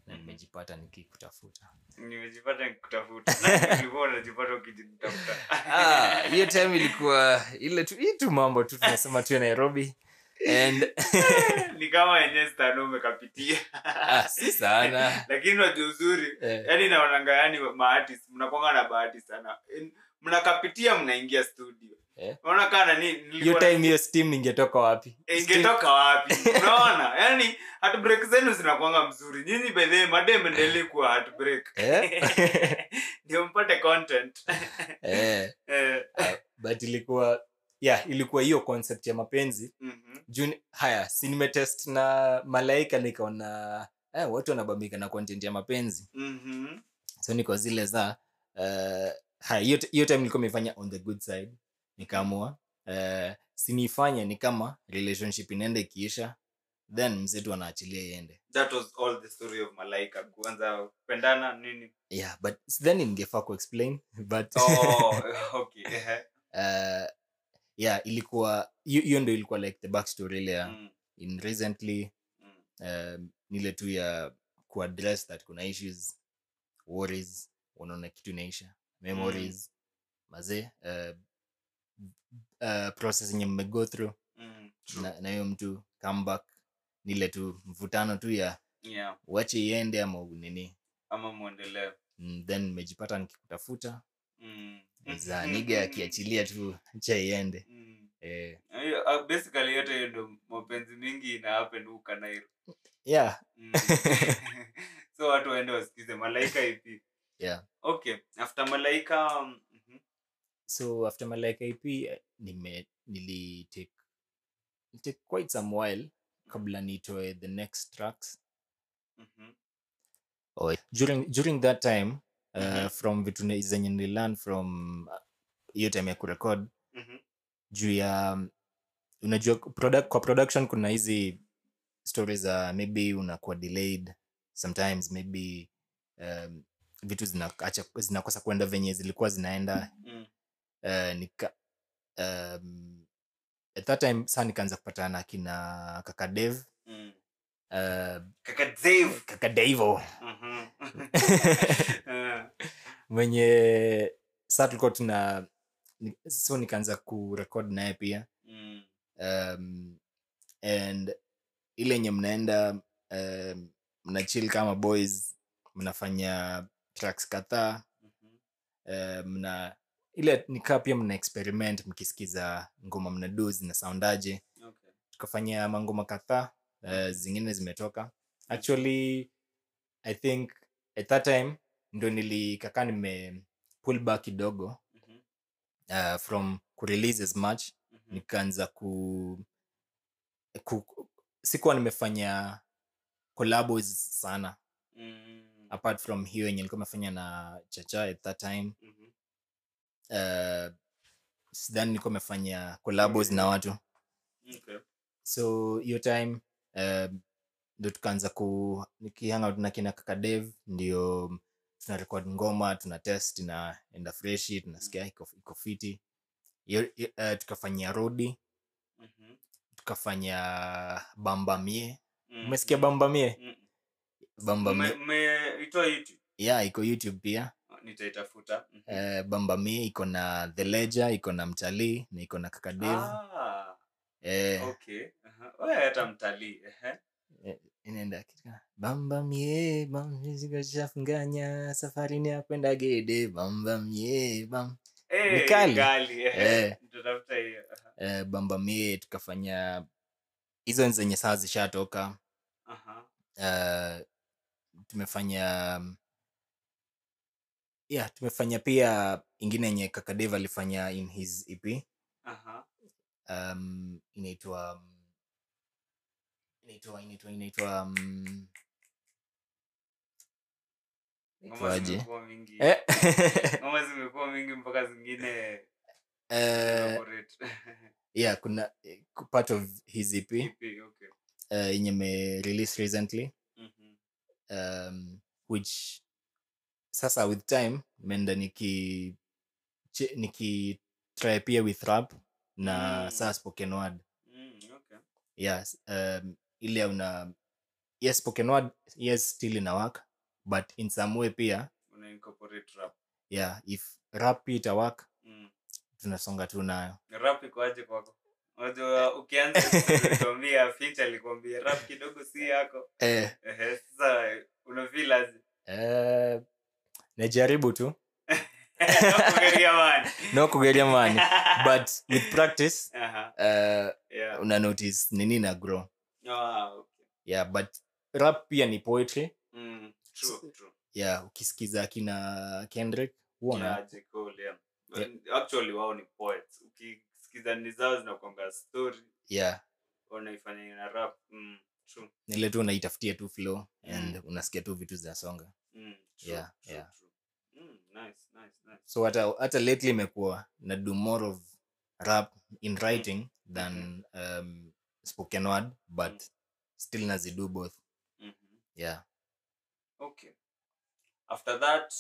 Speaker 2: na
Speaker 1: Mhm.
Speaker 2: nimejipata nikikutafuta
Speaker 1: nimejipata nikutafuta Nani ulikuwa unajipata ukijitafuta
Speaker 2: Ah, hiyo time ilikuwa ile tu hii tu mambo tu tunasema tu ya nairobi and
Speaker 1: ni kama yenye stano umekapitia
Speaker 2: ah, si sana
Speaker 1: lakini unajua uzuri
Speaker 2: eh,
Speaker 1: yani naonanga yani maartist mnakwanga na bahati sana In- mnakapitia mnaingia studio
Speaker 2: Eh.
Speaker 1: unaona kaa nani
Speaker 2: hiyo
Speaker 1: nilikuwa-
Speaker 2: time hiyo steam ingetoka wapi
Speaker 1: Eh,
Speaker 2: Steam-
Speaker 1: ingetoka wapi unaona yani heartbreak zenu zinakwanga mzuri nyinyi bedhee madem endelee kuwa heartbreak
Speaker 2: Eh?
Speaker 1: ndio mpate content
Speaker 2: eh,
Speaker 1: Eh,
Speaker 2: but ilikuwa yeah ilikuwa hiyo concept ya mapenzi
Speaker 1: mhm,
Speaker 2: juu haya si nimetest na malaika nikaona eh, watu wanabambika na content ya mapenzi
Speaker 1: mhm,
Speaker 2: so niko zile za uh, haya hiyo hiyo time nilikuwa imefanya on the good side nikaamua uh, sinifanye ni kama relationship inaenda ikiisha then mzetu anaachilia iende
Speaker 1: that was all the story of malaika kuanza kupendana nini
Speaker 2: yeah but then ningefaa kuexplain but
Speaker 1: oh, okay ehe.
Speaker 2: uh, yeah ilikuwa hiyo hiyo ndo ilikuwa like the backstory ile ya
Speaker 1: Mm,
Speaker 2: in recently
Speaker 1: mm,
Speaker 2: um, nile tu ya kuaddress that kuna issues worries unaona kitu inaisha memories mazee uh, uh, process yenye mmego through
Speaker 1: mm, true.
Speaker 2: na na hiyo mtu comeback nile tu mvutano tu ya
Speaker 1: Yeah,
Speaker 2: uache iende ama nini
Speaker 1: ama mwendelee
Speaker 2: mm, then nimejipata nikikutafuta
Speaker 1: Mm.
Speaker 2: za niga akiachilia tu cha iende
Speaker 1: Mm.
Speaker 2: eh,
Speaker 1: Hiyo, uh, basically yote hiyo ndo mapenzi mingi ina happen huka Nairo.
Speaker 2: yeah
Speaker 1: Mm. so watu waende wasikize malaika ipi
Speaker 2: yeah
Speaker 1: okay after malaika um, mhm,
Speaker 2: so after malaika ip eh, nime nilitake take quite some while kabla nitoe the next tracks
Speaker 1: mhm,
Speaker 2: oh, during, during that time uh,
Speaker 1: Mhm.
Speaker 2: from vitu ne- zenye nililearn from uh, hiyo time ya kurekod
Speaker 1: mhm,
Speaker 2: juu ya um, unajua product, kwa production kuna hizi stories za maybe unakuwa delayed sometimes maybe um, vitu zinaacha zinakosa kwenda venye zilikuwa zinaenda
Speaker 1: mm,
Speaker 2: uh, nika um, at that time saa nikaanza kupatana na kina kaka dev
Speaker 1: mm.
Speaker 2: uh,
Speaker 1: kaka Dave.
Speaker 2: kaka devo
Speaker 1: Mhm. Eh,
Speaker 2: mwenye saa tulikuwa tuna ni- so nikaanza kurekod naye pia
Speaker 1: mm,
Speaker 2: um, and ile yenye mnaenda um, mnachil kama boys mnafanya tracks kadhaa
Speaker 1: mhm,
Speaker 2: uh, mna ile nikaa pia mna experiment mkisikiza ngoma mnadu zina soundaje
Speaker 1: okay.
Speaker 2: tukafanya mangoma kadhaa uh, zingine zimetoka actually i think at that time ndo nilikakaa nime pull back kidogo
Speaker 1: Mhm,
Speaker 2: uh, from kurelease as much
Speaker 1: mhm,
Speaker 2: nikaanza ku, ku sikuwa nimefanya collabos sana
Speaker 1: mm,
Speaker 2: apart from hiyo yenye nilikuwa nimefanya na chacha at that time
Speaker 1: mhm,
Speaker 2: uh, sidhani nilikuwa nimefanya collabos na watu
Speaker 1: okay.
Speaker 2: so hiyo time uh, ndo tukaanza ku nikihangout na kina kaka dev ndio tuna record ngoma tuna test inaenda freshi tunasikia iko iko fiti Hiyo- hiyo, uh, tukafanyia rodi
Speaker 1: Mhm,
Speaker 2: tukafanya bambamie
Speaker 1: mm,
Speaker 2: umesikia
Speaker 1: mm,
Speaker 2: bambamie
Speaker 1: mm.
Speaker 2: bambamie
Speaker 1: Me- meitoa youtube
Speaker 2: yeah iko youtube pia
Speaker 1: nitaitafuta Mhm.
Speaker 2: uh, bambamie iko na the ledger iko na mtalii na iko na kaka dev
Speaker 1: Ah,
Speaker 2: eh,
Speaker 1: okay. Aha. Wewe hata mtalii ehe.
Speaker 2: inaenda kitu kama, bambamie bamzigashafunganya safarini ya kwenda gede bambamie bam
Speaker 1: Eh,
Speaker 2: Ni kali.
Speaker 1: kali, ehe.
Speaker 2: Eh.
Speaker 1: Nitatafuta hiyo aha.
Speaker 2: uh, bambamie tukafanya hizo ni zenye saa zishatoka
Speaker 1: Aha.
Speaker 2: uh, tumefanya um, yeah tumefanya pia ingine yenye kakadev alifanya in his ep
Speaker 1: Aha.
Speaker 2: um, inaitwa um, inaitwa inaitwa inaitwa um,
Speaker 1: Ngoma
Speaker 2: inaitwaje
Speaker 1: zimekuwa mingi
Speaker 2: eh,
Speaker 1: ngoma zimekuwa mingi mpaka zingine
Speaker 2: eh,
Speaker 1: elaborate.
Speaker 2: yeah kuna eh, part of his ep
Speaker 1: Ipi, okay.
Speaker 2: uh, yenye me release recently
Speaker 1: Mhm.
Speaker 2: um, which sasa with time menda niki che- niki try pia with rap na
Speaker 1: Mm.
Speaker 2: saa spoken word
Speaker 1: Mm, okay.
Speaker 2: yes um, ile una yes spoken word yes still ina work but in some way pia
Speaker 1: una incorporate rap
Speaker 2: yeah if rap pia ita work
Speaker 1: mm.
Speaker 2: tunasonga tu nayo
Speaker 1: rap ikoaje kwako unajua ukianza kuambia finch alikwambia rap kidogo si yako
Speaker 2: eh,
Speaker 1: Ehe, sasa unafeel aje
Speaker 2: eh, najaribu tu
Speaker 1: Nakugeria man.
Speaker 2: no kugeria mani but with practice
Speaker 1: Aha,
Speaker 2: uh,
Speaker 1: yeah.
Speaker 2: una notice nini na grow
Speaker 1: Ah, okay.
Speaker 2: yeah but rap pia ni poetry
Speaker 1: Mm, true, true.
Speaker 2: yeah ukisikiza kina kendrick huona
Speaker 1: Yeah, J. Cole, yeah.
Speaker 2: Yeah.
Speaker 1: actually wao ni poets ukisikiza ni zao zinakwanga story
Speaker 2: yeah
Speaker 1: wanaifanya na rap mm, true.
Speaker 2: nile tu unaitafutia tu flow
Speaker 1: Mm.
Speaker 2: and unasikia tu vitu zinasonga
Speaker 1: Mm, true,
Speaker 2: Yeah,
Speaker 1: true,
Speaker 2: yeah.
Speaker 1: true. Mm, nice, nice, nice.
Speaker 2: so hata hata lately imekuwa na do more of rap in writing than um, spoken word but
Speaker 1: Mm.
Speaker 2: still nazido both
Speaker 1: Mhm.
Speaker 2: yeah
Speaker 1: okay after that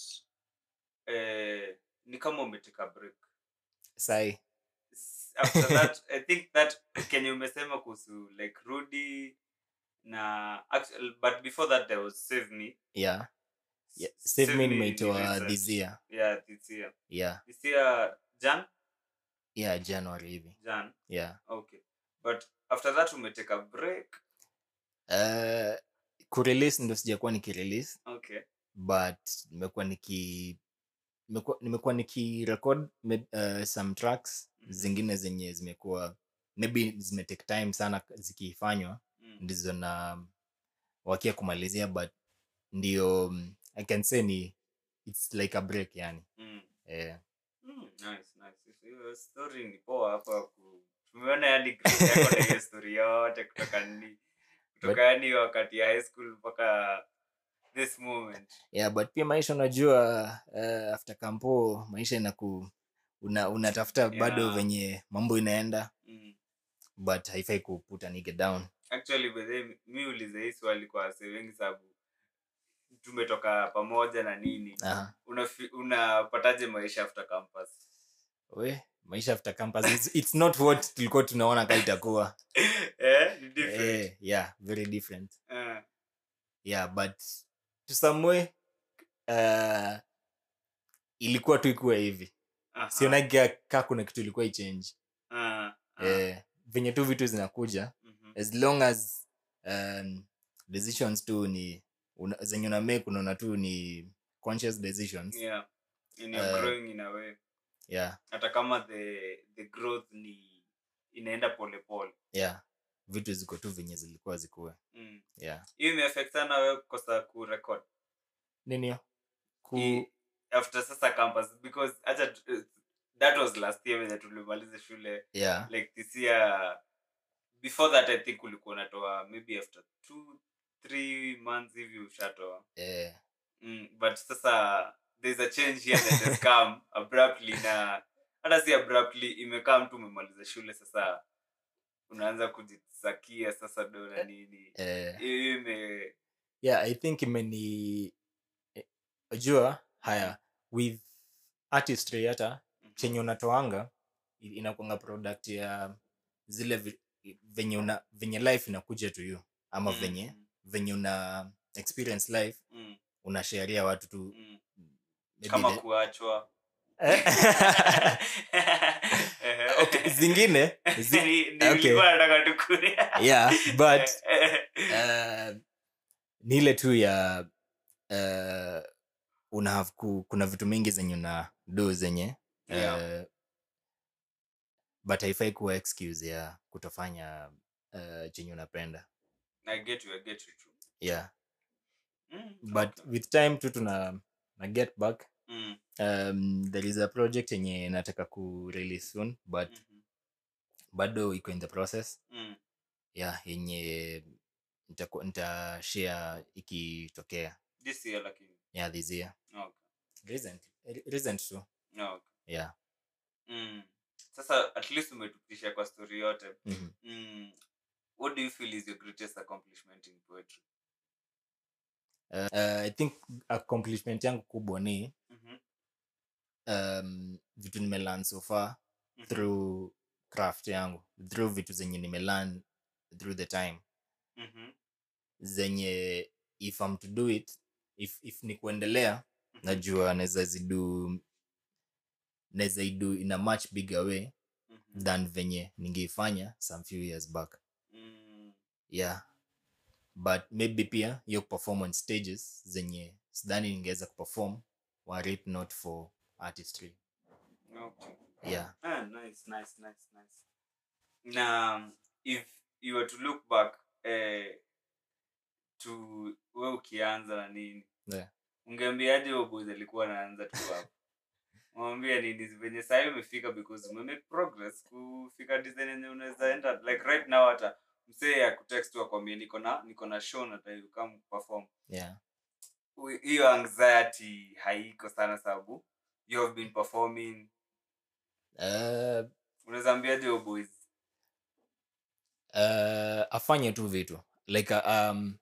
Speaker 1: eh, ni kama umeteka break
Speaker 2: sai
Speaker 1: S- after that i think that kenye umesema kuhusu like rudy na actually, but before that there was save me
Speaker 2: yeah, yeah.
Speaker 1: S-
Speaker 2: save me
Speaker 1: ni
Speaker 2: nimeitoa
Speaker 1: recent.
Speaker 2: this year
Speaker 1: yeah this year
Speaker 2: yeah
Speaker 1: this year jan
Speaker 2: yeah january hivi
Speaker 1: jan
Speaker 2: yeah
Speaker 1: okay but after that umeteka break
Speaker 2: uh, kurelease ndo sijakuwa nikirelease
Speaker 1: okay
Speaker 2: but nimekuwa niki nimekuwa- nimekuwa nikirecord me- uh, some tracks
Speaker 1: Mhm.
Speaker 2: zingine zenye zimekuwa maybe zimetake time sana zikifanywa
Speaker 1: mm.
Speaker 2: ndizo na wakia kumalizia but ndio mm, i can say ni its like a break yani
Speaker 1: Mm.
Speaker 2: eh,
Speaker 1: Mm, nice, nice. Hiyo story ni poa hapa ku- tumeona yani growth yako na hiyo story yote kutoka ni kutoka yani wakati ya high school mpaka this moment
Speaker 2: yeah but pia maisha unajua uh, after campo maisha inaku una, unatafuta bado
Speaker 1: Yeah.
Speaker 2: venye mambo inaenda
Speaker 1: mm.
Speaker 2: but haifai kuputa nige down
Speaker 1: actually by the way, mi ulize hii swali kwa wase wengi sababu tumetoka pamoja na nini
Speaker 2: Aha.
Speaker 1: Unafi- unapataje maisha after campus
Speaker 2: we maisha after campus it's, it's not what tulikuwa tunaona ka itakuwa
Speaker 1: eh, ni different.
Speaker 2: eh, yeah very different
Speaker 1: Eh,
Speaker 2: yeah but to some way uh, ilikuwa tu ikuwa hivi
Speaker 1: aha.
Speaker 2: sionaga ka kuna kitu ilikuwa ichange
Speaker 1: Ah, ah,
Speaker 2: eh, venye tu vitu zinakuja
Speaker 1: mhm.
Speaker 2: as long as um, decisions tu ni una, zenye una make unaona tu ni conscious decisions
Speaker 1: yeah and you're
Speaker 2: Eh.
Speaker 1: growing in a way
Speaker 2: yeah
Speaker 1: hata kama the the growth ni inaenda polepole
Speaker 2: yeah vitu ziko tu venye zilikuwa zikuwe
Speaker 1: mm.
Speaker 2: yeah
Speaker 1: hiyo imeaffect sana wewe kukosa kurecord
Speaker 2: nini hiyo? ku
Speaker 1: Hii- after sasa campus because acha tu- that was last year venye tulimaliza shule
Speaker 2: yeah
Speaker 1: like this year before that i think ulikuwa unatoa maybe after two three months hivi ushatoa
Speaker 2: eh,
Speaker 1: mm, but sasa there's a change here that has come abruptly na hata si abruptly imekaa mtu umemaliza shule sasa unaanza kujisakia sasa do na nini
Speaker 2: eh,
Speaker 1: hiyo ime
Speaker 2: yeah i think imeni eh, jua haya with artistry hata chenye unatoanga i- inakuanga product ya zile vi- venye una venye life inakuja to you ama
Speaker 1: Mm,
Speaker 2: venye
Speaker 1: mm,
Speaker 2: venye una experience life
Speaker 1: mm,
Speaker 2: unasharia watu tu
Speaker 1: mm.
Speaker 2: maybe
Speaker 1: kama
Speaker 2: the-
Speaker 1: kuachwa
Speaker 2: okay, zingine zi-
Speaker 1: Ni- ni
Speaker 2: okay.
Speaker 1: nilikuwa nataka tukuria
Speaker 2: yeah but uh, ni ile tu ya uh, una have ku, kuna vitu mingi zenye una do zenye
Speaker 1: Yeah.
Speaker 2: uh, but haifai kuwa excuse ya kutofanya uh, chenye unapenda
Speaker 1: I get you, I get you too.
Speaker 2: yeah
Speaker 1: Mm,
Speaker 2: but
Speaker 1: okay.
Speaker 2: with time tu tuna na get back
Speaker 1: Mm,
Speaker 2: um, there is a project yenye nataka ku release soon but
Speaker 1: mhm,
Speaker 2: bado iko in the process
Speaker 1: mm.
Speaker 2: yeah yenye nitaku- nitashare ikitokea
Speaker 1: This year lakini.
Speaker 2: yeah this year
Speaker 1: Okay.
Speaker 2: recent re- recent tu
Speaker 1: Okay.
Speaker 2: yeah
Speaker 1: Mm. Sasa at least umetupitisha kwa story yote.
Speaker 2: mhm.
Speaker 1: Mm. What do you feel is your greatest accomplishment in poetry?
Speaker 2: uh, uh, i think accomplishment yangu kubwa ni
Speaker 1: Mhm,
Speaker 2: um, vitu nimelearn so far
Speaker 1: mhm,
Speaker 2: through craft yangu through vitu zenye nimelearn through the time
Speaker 1: mhm,
Speaker 2: zenye if I'm to do it if, if ni kuendelea najua naweza zidu naweza idu in a much bigger way
Speaker 1: Mhm.
Speaker 2: than venye ningeifanya some few years back
Speaker 1: Mm.
Speaker 2: yeah but maybe pia hiyo performance stages zenye sidhani ningeweza kuperform were it not for artistry
Speaker 1: Okay.
Speaker 2: yeah
Speaker 1: Ah, nice, nice, nice, nice. Na if you were to look back eh, to we ukianza na nini
Speaker 2: Yeah.
Speaker 1: ungeambiaje huyo boys alikuwa anaanza tu hapo mwambia nini venye sahii umefika because umemake progress kufika design yenye unaweza enda like right now hata msee ya kutext tu akwambia niko na niko na show na you come perform
Speaker 2: yeah
Speaker 1: Ui- hiyo anxiety haiko sana sababu you have been performing
Speaker 2: uh,
Speaker 1: unaweza ambiaje huyo boys
Speaker 2: uh, afanye tu vitu like uh, um,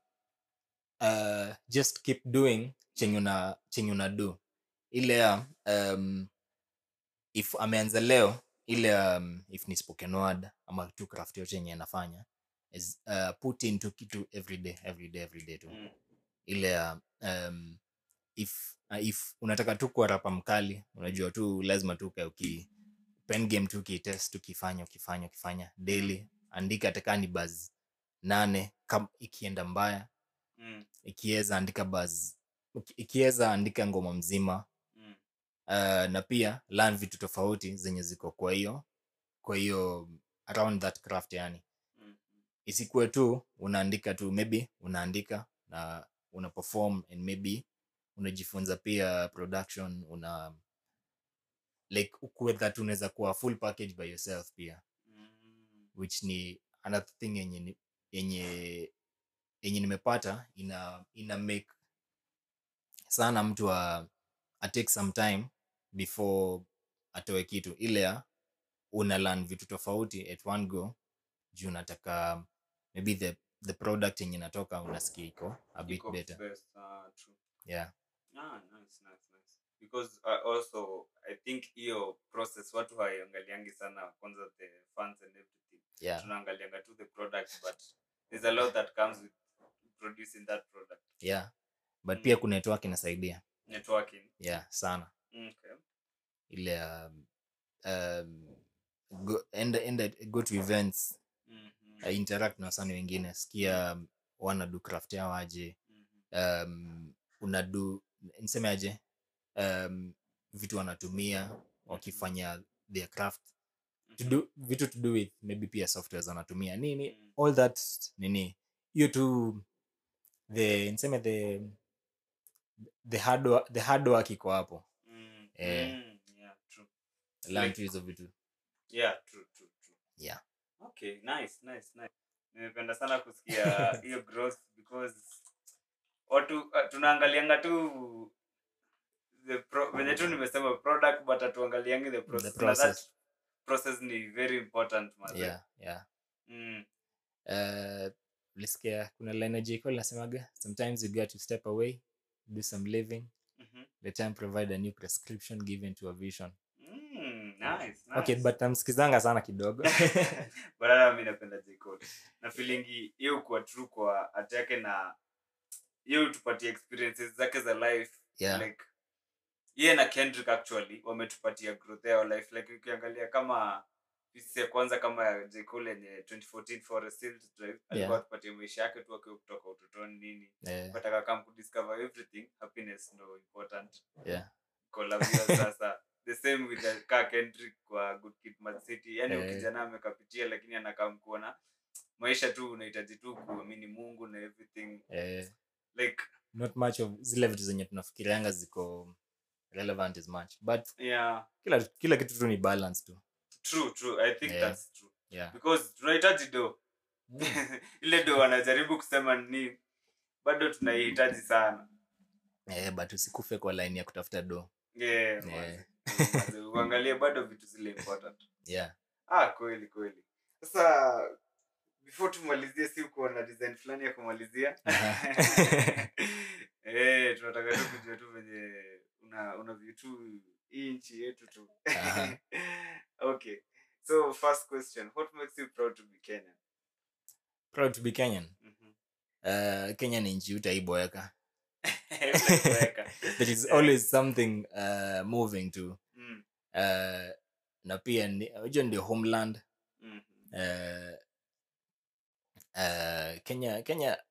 Speaker 2: uh, just keep doing chenye una chenye una do ile ya um, if ameanza leo ile um, if ni spoken word ama tu craft yote yenye anafanya is uh, put into kitu every day every day every day tu
Speaker 1: mm.
Speaker 2: ile ya um, if uh, if unataka tu kuwa rapa mkali unajua tu lazima tu ukae uki pen game tu ukitest ukifanya ukifanya ukifanya daily andika hata ni baz nane kam, ikienda mbaya
Speaker 1: Mm.
Speaker 2: ikiweza andika baz ikiweza andika ngoma mzima
Speaker 1: Mm.
Speaker 2: uh, na pia learn vitu tofauti zenye ziko kwa hiyo kwa hiyo around that craft yani
Speaker 1: Mm.
Speaker 2: isikuwe tu unaandika tu maybe unaandika na una perform and maybe unajifunza pia production una like ukuwe that unaweza kuwa full package by yourself pia
Speaker 1: Mm.
Speaker 2: which ni another thing yenye ni- yenye yenye nimepata ina ina make sana mtu a, a take some time before atoe kitu ile ya una learn vitu tofauti at one go juu unataka maybe the the product yenye natoka unasikia iko a bit
Speaker 1: Iko
Speaker 2: better
Speaker 1: best, ah, true.
Speaker 2: yeah
Speaker 1: Ah, nice, nice, nice. Because uh, also I think hiyo process watu haiangaliangi sana kwanza the fans and everything.
Speaker 2: yeah
Speaker 1: Tunaangalianga tu the product but there's a lot that comes with producing that product.
Speaker 2: yeah but
Speaker 1: Mm.
Speaker 2: pia kuna network inasaidia
Speaker 1: Networking.
Speaker 2: yeah sana
Speaker 1: Okay.
Speaker 2: ile um, um, go, enda, enda, go to events
Speaker 1: Mhm.
Speaker 2: uh, interact na wasani wengine sikia um, wanadu craft yao aje
Speaker 1: Mhm.
Speaker 2: um, unadu niseme aje um, vitu wanatumia wakifanya their craft to
Speaker 1: Mhm.
Speaker 2: do, vitu to do with maybe pia softwares wanatumia nini
Speaker 1: Mm.
Speaker 2: all that nini hiyo tu the niseme the the hard, wo- the hard work iko hapo
Speaker 1: Mm.
Speaker 2: Eh.
Speaker 1: Mm. Yeah, true.
Speaker 2: learn
Speaker 1: Like-
Speaker 2: tu hizo vitu
Speaker 1: Yeah, true, true, true.
Speaker 2: yeah
Speaker 1: Okay, nice, nice, nice. Nimependa sana kusikia hiyo growth because watu uh, tunaangalianga tu the pro, venye tu nimesema product but hatuangaliangi the process. Na
Speaker 2: process.
Speaker 1: that process ni very important man.
Speaker 2: yeah yeah
Speaker 1: Mm.
Speaker 2: uh, lisikia kuna line ya J. Cole nasemaga sometimes you got to step away do some living
Speaker 1: Mhm.
Speaker 2: the time provide a new prescription given to a vision
Speaker 1: Mm, nice, nice.
Speaker 2: okay but namsikizanga sana kidogo
Speaker 1: but hata mi napenda J. Cole. na feelingi hiyo kuwa true kwa art yake na hiyo tupatie experiences zake za life
Speaker 2: Yeah.
Speaker 1: like ye na kendrick actually wametupatia growth yao life like ukiangalia kama pieces ya kwanza kama ya J. Cole yenye 2014 Forest Hills Drive alikuwa
Speaker 2: Yeah.
Speaker 1: atupatia maisha yake tu akiwa kutoka utotoni nini
Speaker 2: Eh,
Speaker 1: but akakam kudiscover everything happiness ndo important
Speaker 2: yeah
Speaker 1: kolabia sasa the same with the ka kendrick kwa good kid mad city yani
Speaker 2: Eh.
Speaker 1: ukijana amekapitia lakini anakam kuona maisha tu unahitaji tu kuamini mungu na everything
Speaker 2: eh,
Speaker 1: like
Speaker 2: not much of zile vitu zenye tunafikirianga ziko relevant as much but
Speaker 1: yeah
Speaker 2: kila, kila kitu tu ni balance tu
Speaker 1: true true i think
Speaker 2: Yeah.
Speaker 1: that's true
Speaker 2: yeah
Speaker 1: because tunahitaji do ile do wanajaribu kusema ni bado tunaihitaji sana
Speaker 2: eh, but usikufe kwa line ya kutafuta do
Speaker 1: yeah,
Speaker 2: Yeah.
Speaker 1: manze. Manze, uangalie bado vitu zile important
Speaker 2: yeah
Speaker 1: ah kweli kweli sasa before tumalizie si uko na design fulani ya kumalizia
Speaker 2: Aha.
Speaker 1: eh tunataka tu kujua tu venye una una view tu hii nchi yetu tu
Speaker 2: Aha.
Speaker 1: okay so first question what makes you proud to be kenyan
Speaker 2: proud to be kenyan
Speaker 1: Mhm.
Speaker 2: uh, kenya ni nchi utaiboeka
Speaker 1: Utakuweka.
Speaker 2: there is
Speaker 1: Yeah.
Speaker 2: always something uh, moving to
Speaker 1: Mm,
Speaker 2: uh, na pia ni- unajua ndio homeland
Speaker 1: mhm.
Speaker 2: uh, uh, kenya kenya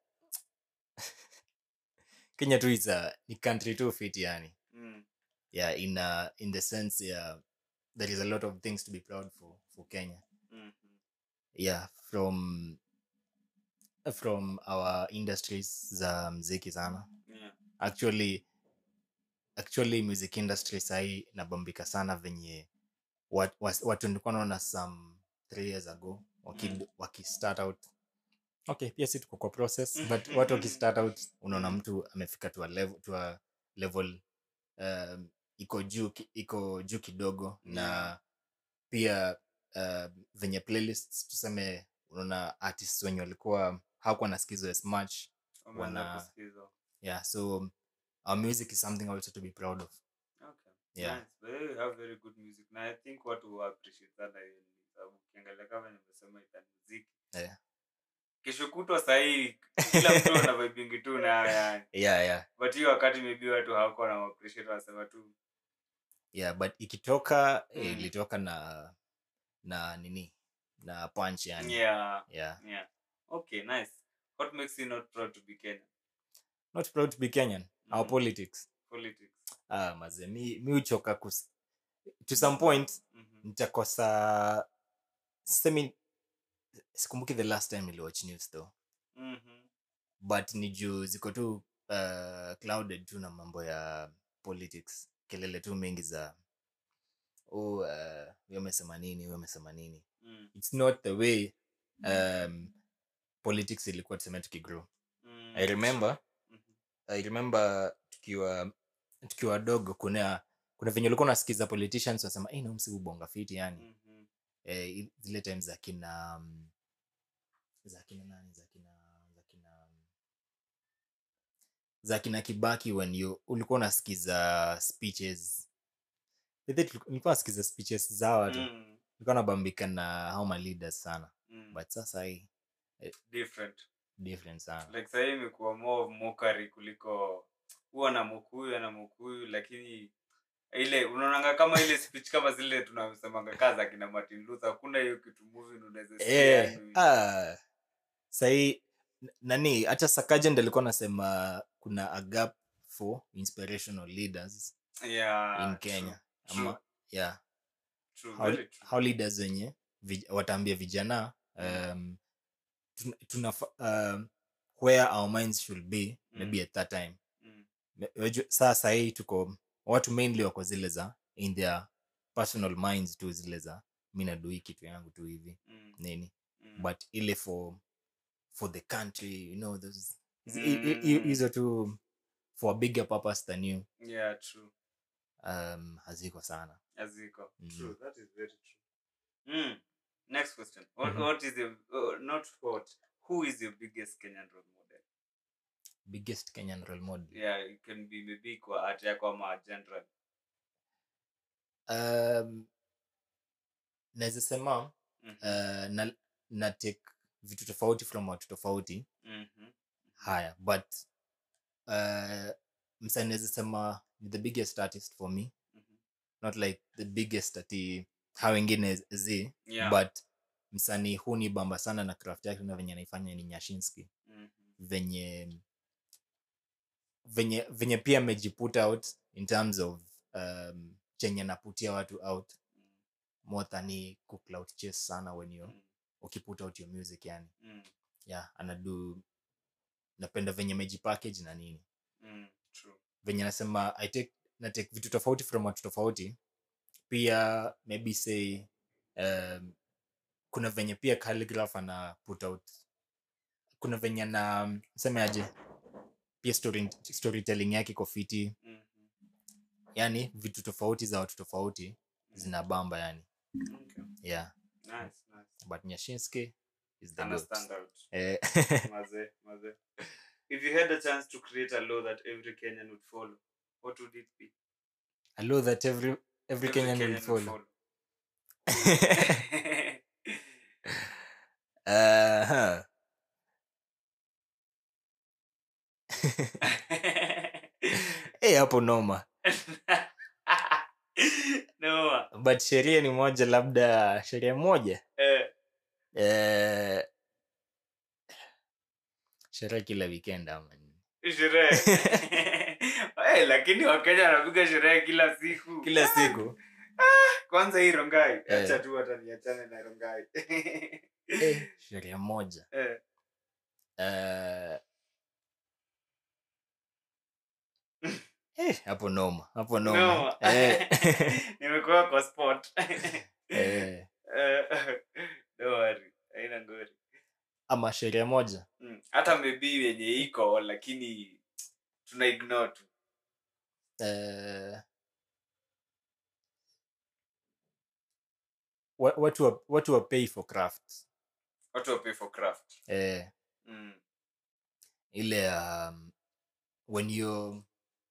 Speaker 2: kenya tu is a, ni country tu fit yani
Speaker 1: Mm,
Speaker 2: yeah in uh, in the sense yeah there is a lot of things to be proud for for kenya
Speaker 1: mhm.
Speaker 2: yeah from from our industries za mziki sana
Speaker 1: Yeah.
Speaker 2: actually actually music industry sahii nabambika sana venye wat- was- watu nilikuwa naona some three years ago waki,
Speaker 1: Mm.
Speaker 2: waki start out okay pia si tuko kwa process but watu waki start out unaona
Speaker 1: Mm.
Speaker 2: mtu amefika to a level, to a level um, iko juu ki- iko juu kidogo na
Speaker 1: Yeah.
Speaker 2: pia uh, venye playlists tuseme unaona artists wenye walikuwa hawakuwa nasikizwa as much
Speaker 1: Wameanza
Speaker 2: Wana-
Speaker 1: kusikiza.
Speaker 2: yeah so our music is something also to be proud of
Speaker 1: Okay.
Speaker 2: Yeah.
Speaker 1: Nice. But you have very good music. Na I think watu wa appreciate sana hiyo ni sababu ukiangalia kama nimesema ita muziki.
Speaker 2: Yeah.
Speaker 1: Kesho kutwa sahii kila mtu ana vibingi tu na yani.
Speaker 2: yeah yeah
Speaker 1: But hiyo wakati maybe watu hawakuwa na appreciate wanasema tu
Speaker 2: yeah but ikitoka
Speaker 1: Mm.
Speaker 2: eh, ilitoka na na nini na punch yani
Speaker 1: yeah.
Speaker 2: yeah
Speaker 1: Yeah. Okay, nice. What makes you not proud to be Kenyan?
Speaker 2: not proud to be kenyan our
Speaker 1: Mhm.
Speaker 2: politics
Speaker 1: Politics.
Speaker 2: ah maze mi mi uchoka kus to some point
Speaker 1: Mhm.
Speaker 2: nitakosa semi sikumbuki the last time niliwatch news though
Speaker 1: Mhm.
Speaker 2: but ni juu ziko tu uh, clouded tu na mambo ya politics kelele tu mengi za oh, uh, huyo amesema nini huyo amesema nini
Speaker 1: Mm.
Speaker 2: it's not the way um, politics ilikuwa tuseme tukigrow
Speaker 1: Mm.
Speaker 2: i remember
Speaker 1: Mhm.
Speaker 2: i remember tukiwa tukiwa dogo kuna kuna venye ulikuwa unasikiza politicians wanasema hey, nomsi ubonga fiti yani
Speaker 1: Mhm.
Speaker 2: eh, i- zile times za kina um, za kina nani za kina za kina za kina kibaki when you ulikuwa unasikiza speeches I think tuliku- nilikuwa nasikiza speeches za watu
Speaker 1: Mm.
Speaker 2: nilikuwa nabambika na how my leaders sana
Speaker 1: Mm.
Speaker 2: but sasa hii
Speaker 1: Different.
Speaker 2: different sana
Speaker 1: like sahii imekuwa more of mockery kuliko huwa na mokuyu ana mokuyu lakini ile unaonanga kama ile speech kama zile tunasemanga kaa za kina martin luther hakuna hiyo kitu movie unaweza sikia
Speaker 2: eh,
Speaker 1: yani.
Speaker 2: ah, sahii n- nani hata sakajend alikuwa anasema kuna a gap for inspirational leaders
Speaker 1: yeah,
Speaker 2: in
Speaker 1: true,
Speaker 2: kenya
Speaker 1: true,
Speaker 2: ama yeah
Speaker 1: true,
Speaker 2: how,
Speaker 1: very true.
Speaker 2: how leaders wenye vij- wataambia vijana
Speaker 1: Mm.
Speaker 2: um, tuna, tuna, um, where our minds should be
Speaker 1: Mm.
Speaker 2: maybe at that time
Speaker 1: Mm,
Speaker 2: Me- wajua- saa sahii tuko watu mainly wako zile za in their personal minds tu zile za mi nadui kitu yangu tu hivi
Speaker 1: mm,
Speaker 2: nini
Speaker 1: mm.
Speaker 2: but ile for for the country you know those hizi- hi- hi-
Speaker 1: Mm.
Speaker 2: hizo tu for a bigger purpose than you
Speaker 1: yeah true
Speaker 2: um, haziko sana
Speaker 1: aziko
Speaker 2: Mm.
Speaker 1: true that is very true mm. next question what,
Speaker 2: Mhm.
Speaker 1: what is the uh, not what who is your biggest kenyan role model
Speaker 2: biggest kenyan role model
Speaker 1: yeah it can be maybe kwa art yako ama general
Speaker 2: um, naweza sema
Speaker 1: Mhm.
Speaker 2: uh, na, na take vitu tofauti from watu tofauti
Speaker 1: Mhm.
Speaker 2: haya but uh, msa naweza sema ni the biggest artist for me
Speaker 1: Mhm.
Speaker 2: not like the biggest ati ha wengine zi
Speaker 1: Yeah.
Speaker 2: but msanii huu ni bamba sana na craft yake na venye anaifanya ni nyashinski
Speaker 1: Mhm.
Speaker 2: venye venye venye pia amejiput out in terms of um, chenye anaputia watu out
Speaker 1: Mm.
Speaker 2: more than he kucloud chase sana when you
Speaker 1: Mm.
Speaker 2: ukiput out your music yani
Speaker 1: Mm.
Speaker 2: yeah anadu napenda venye mejipackage na nini
Speaker 1: Mm. True.
Speaker 2: venye nasema i take na take vitu tofauti from watu tofauti pia maybe say um, kuna venye pia calligraph ana put out kuna venye na seme aje pia story, storytelling yake iko fiti
Speaker 1: Mhm.
Speaker 2: yani vitu tofauti za watu tofauti zina bamba yani
Speaker 1: Okay.
Speaker 2: yeah
Speaker 1: Nice, nice.
Speaker 2: but nyashinski is the
Speaker 1: Ana
Speaker 2: goat.
Speaker 1: stand out.
Speaker 2: Eh,
Speaker 1: Maze, maze. If you had a chance to create a law that every Kenyan would follow, what would it be?
Speaker 2: I know that every every, Kenyan, will follow. uh, huh. Eh, hapo noma
Speaker 1: noma
Speaker 2: but sheria ni moja labda sheria moja
Speaker 1: eh,
Speaker 2: eh, sherehe kila weekend ama nini?
Speaker 1: sherehe Eh, lakini wakenya wanapiga sherehe kila siku
Speaker 2: kila siku
Speaker 1: kwanza hii rongai
Speaker 2: Eh.
Speaker 1: acha tu hata niachane na rongai
Speaker 2: eh, sheria moja
Speaker 1: Eh,
Speaker 2: eh, eh, hapo noma hapo noma
Speaker 1: noma.
Speaker 2: eh,
Speaker 1: nimekuwa kwa spot
Speaker 2: eh,
Speaker 1: Eh, don't worry, haina ngori
Speaker 2: ama sheria moja
Speaker 1: Mm, hata maybe yenye iko lakini tuna ignore tu
Speaker 2: eh, wa- watu wa, watu wa pay for craft
Speaker 1: watu wa pay for craft
Speaker 2: eh,
Speaker 1: mm.
Speaker 2: ile um, when you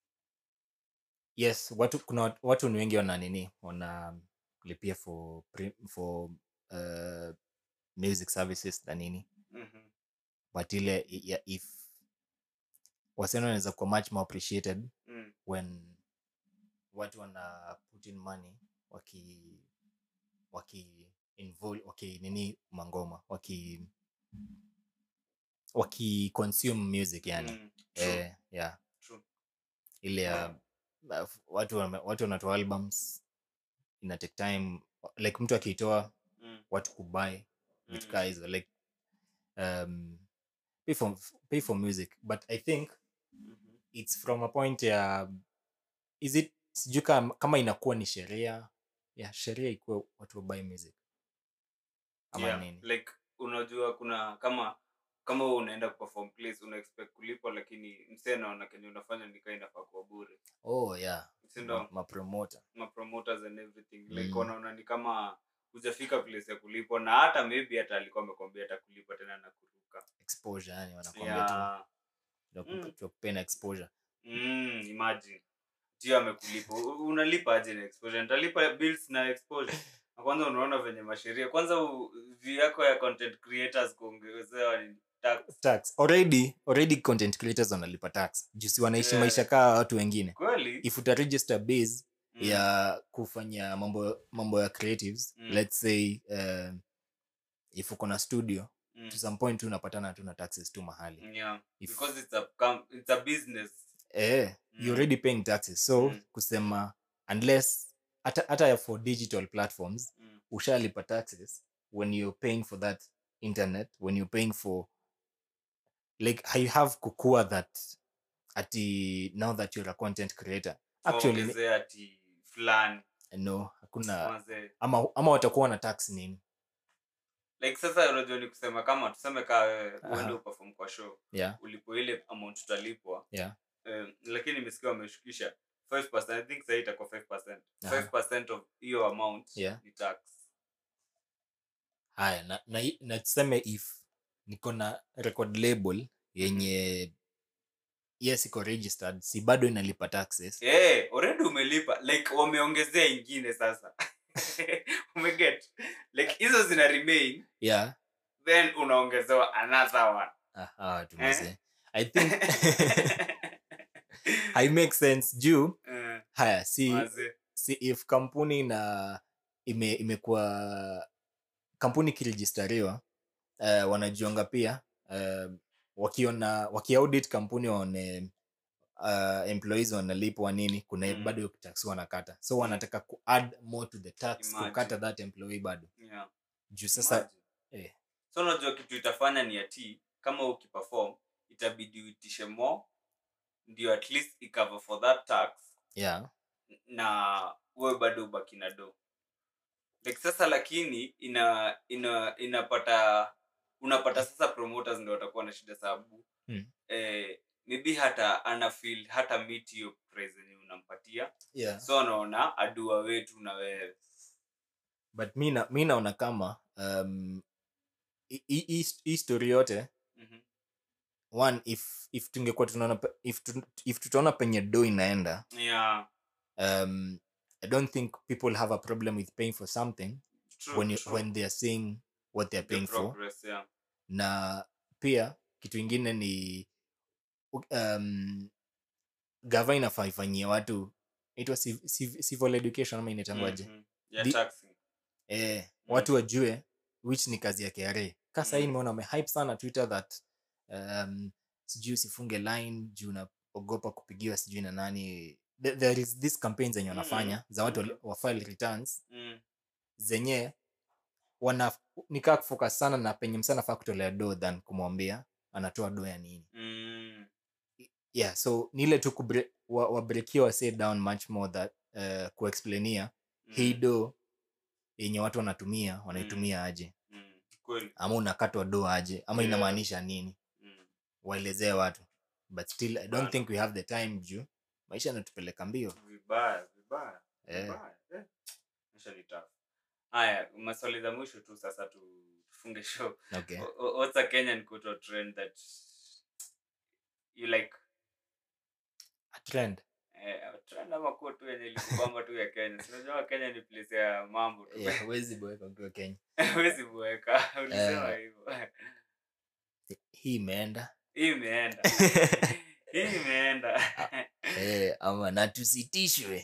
Speaker 2: yes watu kuna wat- watu ni wengi wana nini wanalipia for pre- for uh, music services na nini
Speaker 1: mhm,
Speaker 2: but ile i- ya if wasichana wanaweza kuwa much more appreciated
Speaker 1: mm.
Speaker 2: when watu wana put in money waki waki involve waki nini mangoma waki waki consume music yani
Speaker 1: Mm. True,
Speaker 2: eh, yeah
Speaker 1: true.
Speaker 2: ile ya uh, watu wame- watu wanatoa albums ina take time like mtu akiitoa
Speaker 1: Mm,
Speaker 2: watu kubuy vitu
Speaker 1: mm.
Speaker 2: kaa hizo like um, pay for, pay for music but i think
Speaker 1: Mhm.
Speaker 2: it's from a point ya is it sijui kama, kama inakuwa ni sheria ya sheria ikuwe watu wabuy music ama
Speaker 1: Yeah,
Speaker 2: nini
Speaker 1: like unajua kuna kama kama wewe unaenda perform place una expect kulipwa lakini msee naona kenye unafanya nikaa inafaa kuwa bure
Speaker 2: oh yeah
Speaker 1: sindo
Speaker 2: ma, mapromota
Speaker 1: ma promoters and everything like
Speaker 2: Mm.
Speaker 1: wanaona ni kama hujafika place ya kulipwa na hata maybe hata alikuwa amekwambia atakulipa tena na kuruka
Speaker 2: exposure yani wanakwambia tu
Speaker 1: yeah.
Speaker 2: tunakupa-
Speaker 1: Mm.
Speaker 2: tunakupea na exposure
Speaker 1: mm, imagine tio amekulipa U- unalipa aje na exposure nitalipa bills na exposure na kwanza unaona venye masheria kwanza u- view yako ya content creators kuongezewa ni tax
Speaker 2: tax already already content creators wanalipa tax jusi wanaishi
Speaker 1: Yeah.
Speaker 2: maisha kaa watu wengine
Speaker 1: kweli
Speaker 2: if uta register base
Speaker 1: Mm,
Speaker 2: ya kufanya mambo mambo ya creatives
Speaker 1: Mm.
Speaker 2: let's say uh, if uko na studio
Speaker 1: mm,
Speaker 2: to some point tu unapatana tu na taxes tu mahali
Speaker 1: yeah
Speaker 2: if,
Speaker 1: because it's a com- it's a business
Speaker 2: eh,
Speaker 1: Mm.
Speaker 2: you're already paying taxes so
Speaker 1: Mm.
Speaker 2: kusema unless hata hata for digital platforms
Speaker 1: mm,
Speaker 2: ushalipa taxes when you're paying for that internet when you're paying for like you have kukua that ati now that you're a content creator actually
Speaker 1: waongezee ati fulani
Speaker 2: no hakuna
Speaker 1: mazee
Speaker 2: ama, ama watakuwa na tax nini
Speaker 1: like sasa unajua ni kusema kama tuseme kaa wewe
Speaker 2: Aha.
Speaker 1: uende uperform kwa show
Speaker 2: yeah
Speaker 1: ulipo ile amount utalipwa
Speaker 2: yeah
Speaker 1: um, lakini nimesikia wameshukisha 5% i think sahii itakuwa 5%
Speaker 2: Aha.
Speaker 1: 5% of hiyo amount
Speaker 2: Yeah.
Speaker 1: ni tax
Speaker 2: haya na, na, i- na tuseme if niko na record label yenye yes iko registered si bado inalipa taxes
Speaker 1: hey, already umelipa like wameongezea ingine sasa umeget like hizo zina remain
Speaker 2: yeah
Speaker 1: then unaongezewa another one
Speaker 2: ah, ah, tumeze i think i make sense juu
Speaker 1: Eh,
Speaker 2: haya si
Speaker 1: mazee.
Speaker 2: si if kampuni na ime imekuwa kampuni ikirejistariwa uh, wanajiunga pia uh, wakiona wakiaudit kampuni waone uh, employees wanalipwa nini kuna
Speaker 1: Mm.
Speaker 2: bado hiyo tax wanakata so wanataka ku add more to the tax
Speaker 1: Imagine.
Speaker 2: kukata that employee bado
Speaker 1: Yeah.
Speaker 2: juu sasa
Speaker 1: Imagine.
Speaker 2: eh,
Speaker 1: so unajua kitu itafanya ni ati kama ukiperform itabidi uitishe more ndio at least icover for that tax
Speaker 2: yeah
Speaker 1: na uwe bado ubaki na do like sasa lakini ina ina inapata unapata sasa promoters ndio watakuwa na shida sababu
Speaker 2: Hmm.
Speaker 1: eh, maybe hata ana feel hata meet hiyo price yenye unampatia
Speaker 2: yeah
Speaker 1: so anaona adua wetu na wewe
Speaker 2: but mi na- mi naona kama um, hii- hii hii- hii story yote
Speaker 1: Mhm.
Speaker 2: one if if tungekuwa tunaona pe- if, tu, if tutaona penye do inaenda
Speaker 1: yeah
Speaker 2: um, i don't think people have a problem with paying for something
Speaker 1: true,
Speaker 2: when, you,
Speaker 1: true.
Speaker 2: when they are seeing what they're
Speaker 1: The
Speaker 2: paying for
Speaker 1: progress, yeah.
Speaker 2: na pia kitu ingine ni u- um, gava inafaa ifanyie watu itwa civil education ama inaitangwaje
Speaker 1: Mhm. Ya
Speaker 2: Di-
Speaker 1: taxing.
Speaker 2: eh,
Speaker 1: Mm.
Speaker 2: watu wajue which ni kazi ya KRA. Ka sahii
Speaker 1: Mm.
Speaker 2: nimeona wamehype sana Twitter that um, sijui usifunge line juu unaogopa kupigiwa sijui na nani. There, there is this campaign zenye wanafanya
Speaker 1: Mm.
Speaker 2: za watu
Speaker 1: Okay.
Speaker 2: wali- wa file returns
Speaker 1: Mm.
Speaker 2: zenye wana nikaa kufocus sana na penye msa anafaa kutolea do than kumwambia anatoa do ya nini.
Speaker 1: Mm.
Speaker 2: Yeah, so ni ile tu kubre- wa- wabreakia wa say down much more that uh, kuexplainia hii
Speaker 1: Mm.
Speaker 2: do yenye watu wanatumia wanaitumia aje
Speaker 1: Mm. Kweli.
Speaker 2: ama unakatwa do aje ama
Speaker 1: Yeah.
Speaker 2: inamaanisha nini
Speaker 1: Mm.
Speaker 2: waelezee watu but still i don't
Speaker 1: Bana.
Speaker 2: think we have the time juu maisha yanatupeleka mbio
Speaker 1: Vibaya, vibaya.
Speaker 2: Eh.
Speaker 1: Vibaya. Eh. Maisha ni tough. Haya, maswali za mwisho tu sasa tu- tufunge show.
Speaker 2: okay
Speaker 1: O- o- What's a Kenyan quote or trend that you like?
Speaker 2: A trend
Speaker 1: Eh, trend ama quote tu yenye ilikubamba tu ya Kenya. Si unajua Kenya ni place ya mambo tu.
Speaker 2: yeah, huwezi boeka ukiwa kenya
Speaker 1: Huwezi kuweka. Ulisema
Speaker 2: Eh.
Speaker 1: hivyo.
Speaker 2: hii imeenda
Speaker 1: Hii imeenda. Hii imeenda.
Speaker 2: eh, ama na tusitishwe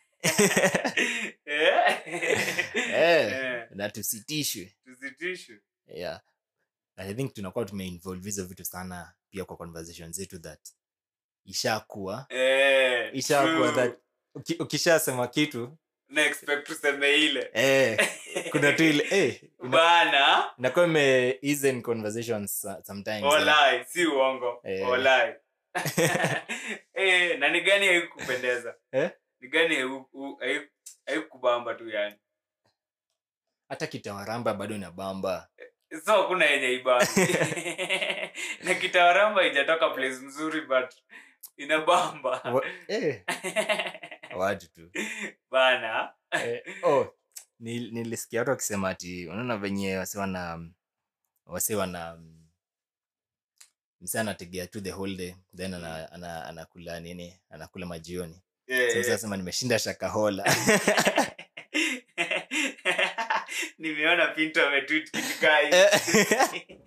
Speaker 1: Eh.
Speaker 2: eh,
Speaker 1: Eh.
Speaker 2: na tusitishwe
Speaker 1: Tusitishwe.
Speaker 2: yeah i think tunakuwa tumeinvolve hizo vitu sana pia kwa conversation zetu that ishakuwa
Speaker 1: Eh,
Speaker 2: ishakuwa
Speaker 1: true.
Speaker 2: that uki- ukishasema kitu
Speaker 1: Na expect tuseme ile
Speaker 2: eh, kuna tu ile eh, ina-
Speaker 1: bana
Speaker 2: inakuwa ime ease in conversations so- sometimes eh.
Speaker 1: olai si uongo
Speaker 2: Eh.
Speaker 1: olai eh, na ni gani haikupendeza
Speaker 2: Eh?
Speaker 1: ni gani haiku- u- haiku- haikubamba tu yani
Speaker 2: hata kitawaramba bado inabamba
Speaker 1: so hakuna yenye ibamba na kitawaramba ijatoka place mzuri but inabamba
Speaker 2: Wa- eh, watu tu
Speaker 1: bana
Speaker 2: eh, oh, nil- nilisikia watu wakisema ati unaona venye wasi wana wasi wana msa anategea tu the whole day then ana, ana, anakula nini anakula majioni
Speaker 1: Eh,
Speaker 2: so,
Speaker 1: eh.
Speaker 2: sasema nimeshinda shakahola
Speaker 1: nimeona pinto ametwit kitu kaa hivi.
Speaker 2: Eh,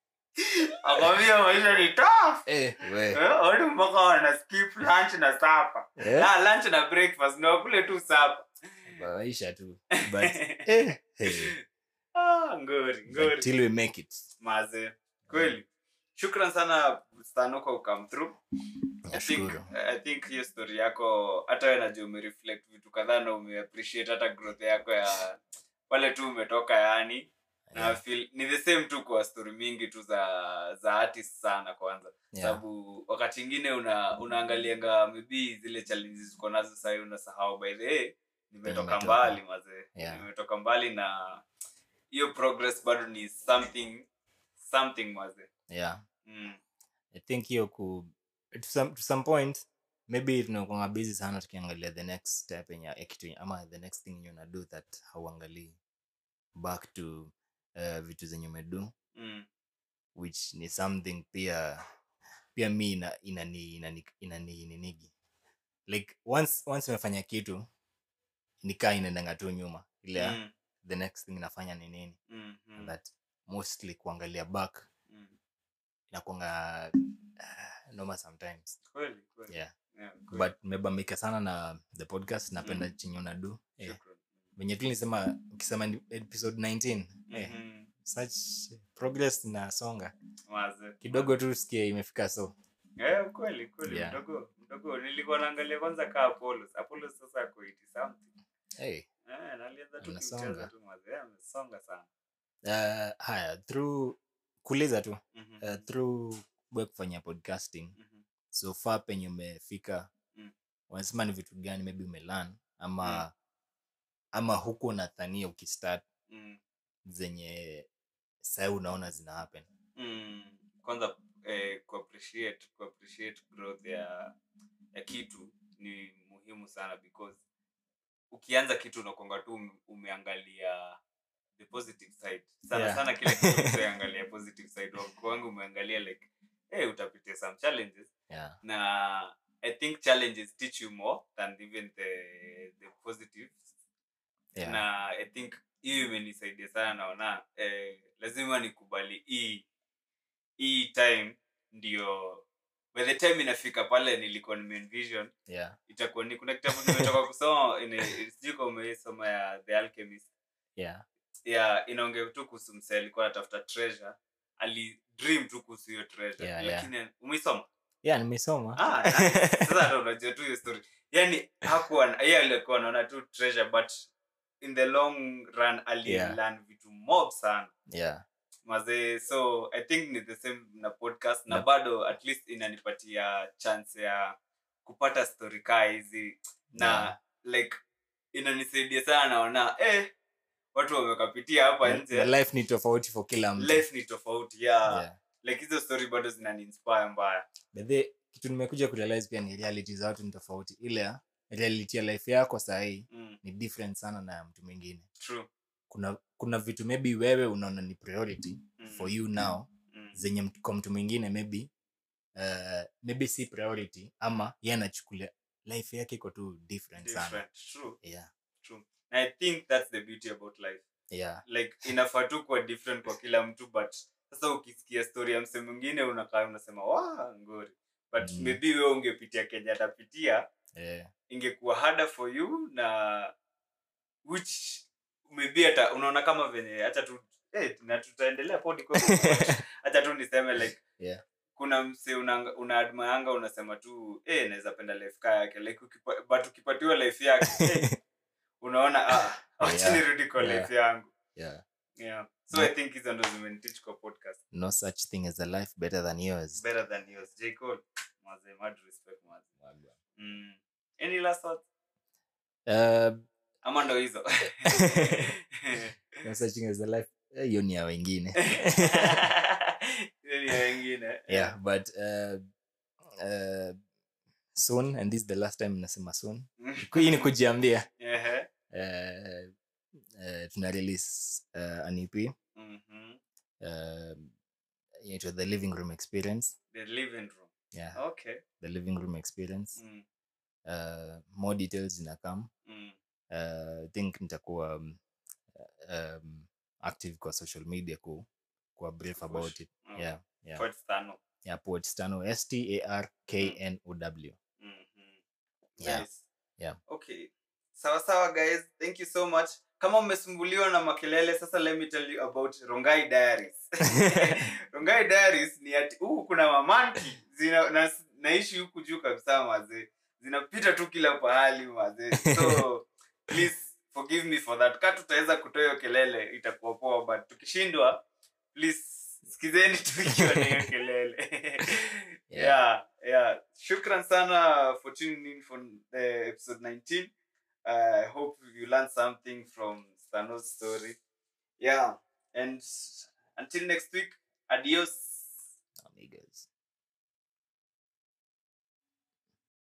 Speaker 1: akwambia maisha ni tough
Speaker 2: eh, we,
Speaker 1: Eh, watu mpaka wana skip lunch na sapa
Speaker 2: eh,
Speaker 1: ah, lunch na breakfast na wakule tu sapa
Speaker 2: maisha tu but eh, hey,
Speaker 1: ah, ngori ngori
Speaker 2: until we make it
Speaker 1: maze kweli shukran sana stano kwa come through I think,
Speaker 2: nashukuru
Speaker 1: I think hiyo story yako hata we najua umereflect vitu kadhaa na umeappreciate hata growth yako ya pale tu umetoka yani na
Speaker 2: Yeah,
Speaker 1: feel ni the same tu kwa story mingi tu za za artist sana kwanza
Speaker 2: yeah,
Speaker 1: sababu wakati ingine una unaangalianga maybe zile challenges uko nazo sahii unasahau by the way nimetoka
Speaker 2: nimetoka.
Speaker 1: mbali mazee
Speaker 2: Yeah.
Speaker 1: nimetoka mbali na hiyo progress bado ni something something mazee
Speaker 2: yeah.
Speaker 1: mm.
Speaker 2: i think hiyo ku to some, to some point maybe tunakwanga busy sana tukiangalia the next step yenye ya kitu ama the next thing yenye unado that hauangalii back to uh, vitu zenye umedu
Speaker 1: Mm.
Speaker 2: which ni something pia pia mi ina- inani inani inani ninigi like once once umefanya kitu nikaa inaendanga tu nyuma ile ya,
Speaker 1: Mm.
Speaker 2: the next thing inafanya ni nini
Speaker 1: Mm. Mm.
Speaker 2: that mostly kuangalia back
Speaker 1: Mm.
Speaker 2: inakwanga uh, noma sometimes
Speaker 1: kweli kweli
Speaker 2: yeah
Speaker 1: Yeah, kweli.
Speaker 2: but nimebambika sana na the podcast napenda
Speaker 1: Mhm.
Speaker 2: chenye unadu eh,
Speaker 1: Shukran.
Speaker 2: venye tu nisema ukisema ni episode 19 eh,
Speaker 1: Mhm.
Speaker 2: such progress inasonga
Speaker 1: Mazee.
Speaker 2: kidogo tu sikie imefika so
Speaker 1: Eh, kweli kweli
Speaker 2: Yeah.
Speaker 1: mdogo mdogo nilikuwa naangalia kwanza kaa Apollos. Apollos sasa ako 80 something.
Speaker 2: hey.
Speaker 1: Eh, na alianza tu
Speaker 2: Amesonga.
Speaker 1: kimchezo tu mazee, amesonga sana.
Speaker 2: uh, haya through kuuliza tu
Speaker 1: Mhm.
Speaker 2: uh, through we kufanya podcasting
Speaker 1: Mhm.
Speaker 2: so far penye umefika
Speaker 1: Mm.
Speaker 2: wanasema ni vitu gani maybe umelan ama ama huku unadhania ukistart
Speaker 1: Mm.
Speaker 2: zenye sai unaona zina happen
Speaker 1: Mm. kwanza eh, kuappreciate kuappreciate growth ya ya kitu ni muhimu sana because ukianza kitu unakonga tu ume- umeangalia the positive side sana
Speaker 2: Yeah.
Speaker 1: sana kila kitu umeangalia positive side Wa- wangu umeangalia like hey, utapitia some challenges
Speaker 2: yeah
Speaker 1: na i think challenges teach you more than even the the positives
Speaker 2: yeah
Speaker 1: na i think hiyo imenisaidia sana naona eh, lazima nikubali hii hii time ndio by the time inafika pale nilikuwa nimeenvision
Speaker 2: yeah
Speaker 1: itakuwa ni kuna kitabu nimetoka kusoma ine- sijui kama umeisoma ya the alchemist
Speaker 2: yeah
Speaker 1: ya inaongea tu kuhusu msee alikuwa anatafuta treasure ali dream tu kuhusu hiyo treasure
Speaker 2: Yeah, yeah.
Speaker 1: lakini umeisoma
Speaker 2: yeah nimesoma
Speaker 1: ah nice. sasa hata unajua tu hiyo story yani hakuwa yeye alikuwa anaona tu treasure but in the long run ali
Speaker 2: Yeah.
Speaker 1: learn vitu mob sana
Speaker 2: yeah
Speaker 1: mazee so i think ni the same na podcast na
Speaker 2: Na-
Speaker 1: bado at least inanipatia chance ya kupata story kaa hizi na
Speaker 2: Yeah.
Speaker 1: like inanisaidia sana naona eh, watu wamekapitia hapa
Speaker 2: the
Speaker 1: nje
Speaker 2: life ni tofauti for kila mtu
Speaker 1: life ni tofauti yeah.
Speaker 2: yeah.
Speaker 1: like hizo story bado zinaniinspire mbaya
Speaker 2: But the kitu nimekuja kurealize pia ni reality za watu ni tofauti ile ya reality ya life yako sahii
Speaker 1: mm,
Speaker 2: ni different sana na ya mtu mwingine
Speaker 1: true
Speaker 2: kuna kuna vitu maybe wewe unaona ni priority
Speaker 1: mm,
Speaker 2: for you now
Speaker 1: mm,
Speaker 2: zenye mtu- kwa mtu mwingine maybe uh, maybe si priority ama ye anachukulia life yake iko tu different, sana
Speaker 1: different true
Speaker 2: yeah
Speaker 1: true and i think that's the beauty about life
Speaker 2: yeah
Speaker 1: like inafaa tu kuwa different kwa kila mtu but sasa ukisikia story ya mse mwingine unakaa unasema wa ngori but
Speaker 2: Mm.
Speaker 1: maybe wewe ungepitia kenya atapitia
Speaker 2: yeah
Speaker 1: ingekuwa harder for you na which maybe hata unaona kama venye hata tu eh, na tutaendelea podi kwa hata tu niseme like
Speaker 2: Yeah.
Speaker 1: kuna mse una, una admayanga unasema tu eh, naweza penda life kaa yake like ukipa, but ukipatiwa life yake eh, unaona ah, wacha
Speaker 2: Yeah.
Speaker 1: nirudi kwa
Speaker 2: Yeah.
Speaker 1: life yangu
Speaker 2: yeah
Speaker 1: yeah so i think hizo ndo zimeniteach kwa podcast
Speaker 2: no such thing as a life better than yours
Speaker 1: better than yours j cole maze mad respect maze mm. any last words
Speaker 2: uh,
Speaker 1: ama ndo hizo
Speaker 2: no such thing as a life eh, hiyo ni ya wengine
Speaker 1: Hiyo ni ya wengine
Speaker 2: yeah but uh, uh, soon and this is the last time nasema soon hii ni kujiambia
Speaker 1: Ehe.
Speaker 2: uh, uh, tuna release uh, an ep
Speaker 1: Mhm.
Speaker 2: uh, inaitwa the living room experience
Speaker 1: the living room
Speaker 2: yeah
Speaker 1: okay
Speaker 2: the living room experience
Speaker 1: mm.
Speaker 2: uh, more details zinakam
Speaker 1: Mm.
Speaker 2: uh, I think nitakuwa um, um, active kwa social media ku kuwa brief
Speaker 1: Push.
Speaker 2: about it
Speaker 1: Mm.
Speaker 2: yeah yeah
Speaker 1: Fort Stano.
Speaker 2: yeah Port Stano S T A R K N O W
Speaker 1: Mhm.
Speaker 2: Yeah.
Speaker 1: Nice.
Speaker 2: Yeah.
Speaker 1: okay sawa sawa guys thank you so much kama mmesumbuliwa na makelele sasa let me tell you about rongai diaries rongai diaries ni ati huku kuna mamanki zina na, naishi huku juu kabisa mazee zinapita tu kila pahali mazee so please forgive me for that ka tutaweza kutoa hiyo kelele itakuwa poa but tukishindwa please sikizeni tu ikiwa na hiyo kelele
Speaker 2: Yeah.
Speaker 1: yeah yeah shukran sana for tuning in for the episode 19 i hope you learned something from stano's story yeah and until next week adios
Speaker 2: Amigas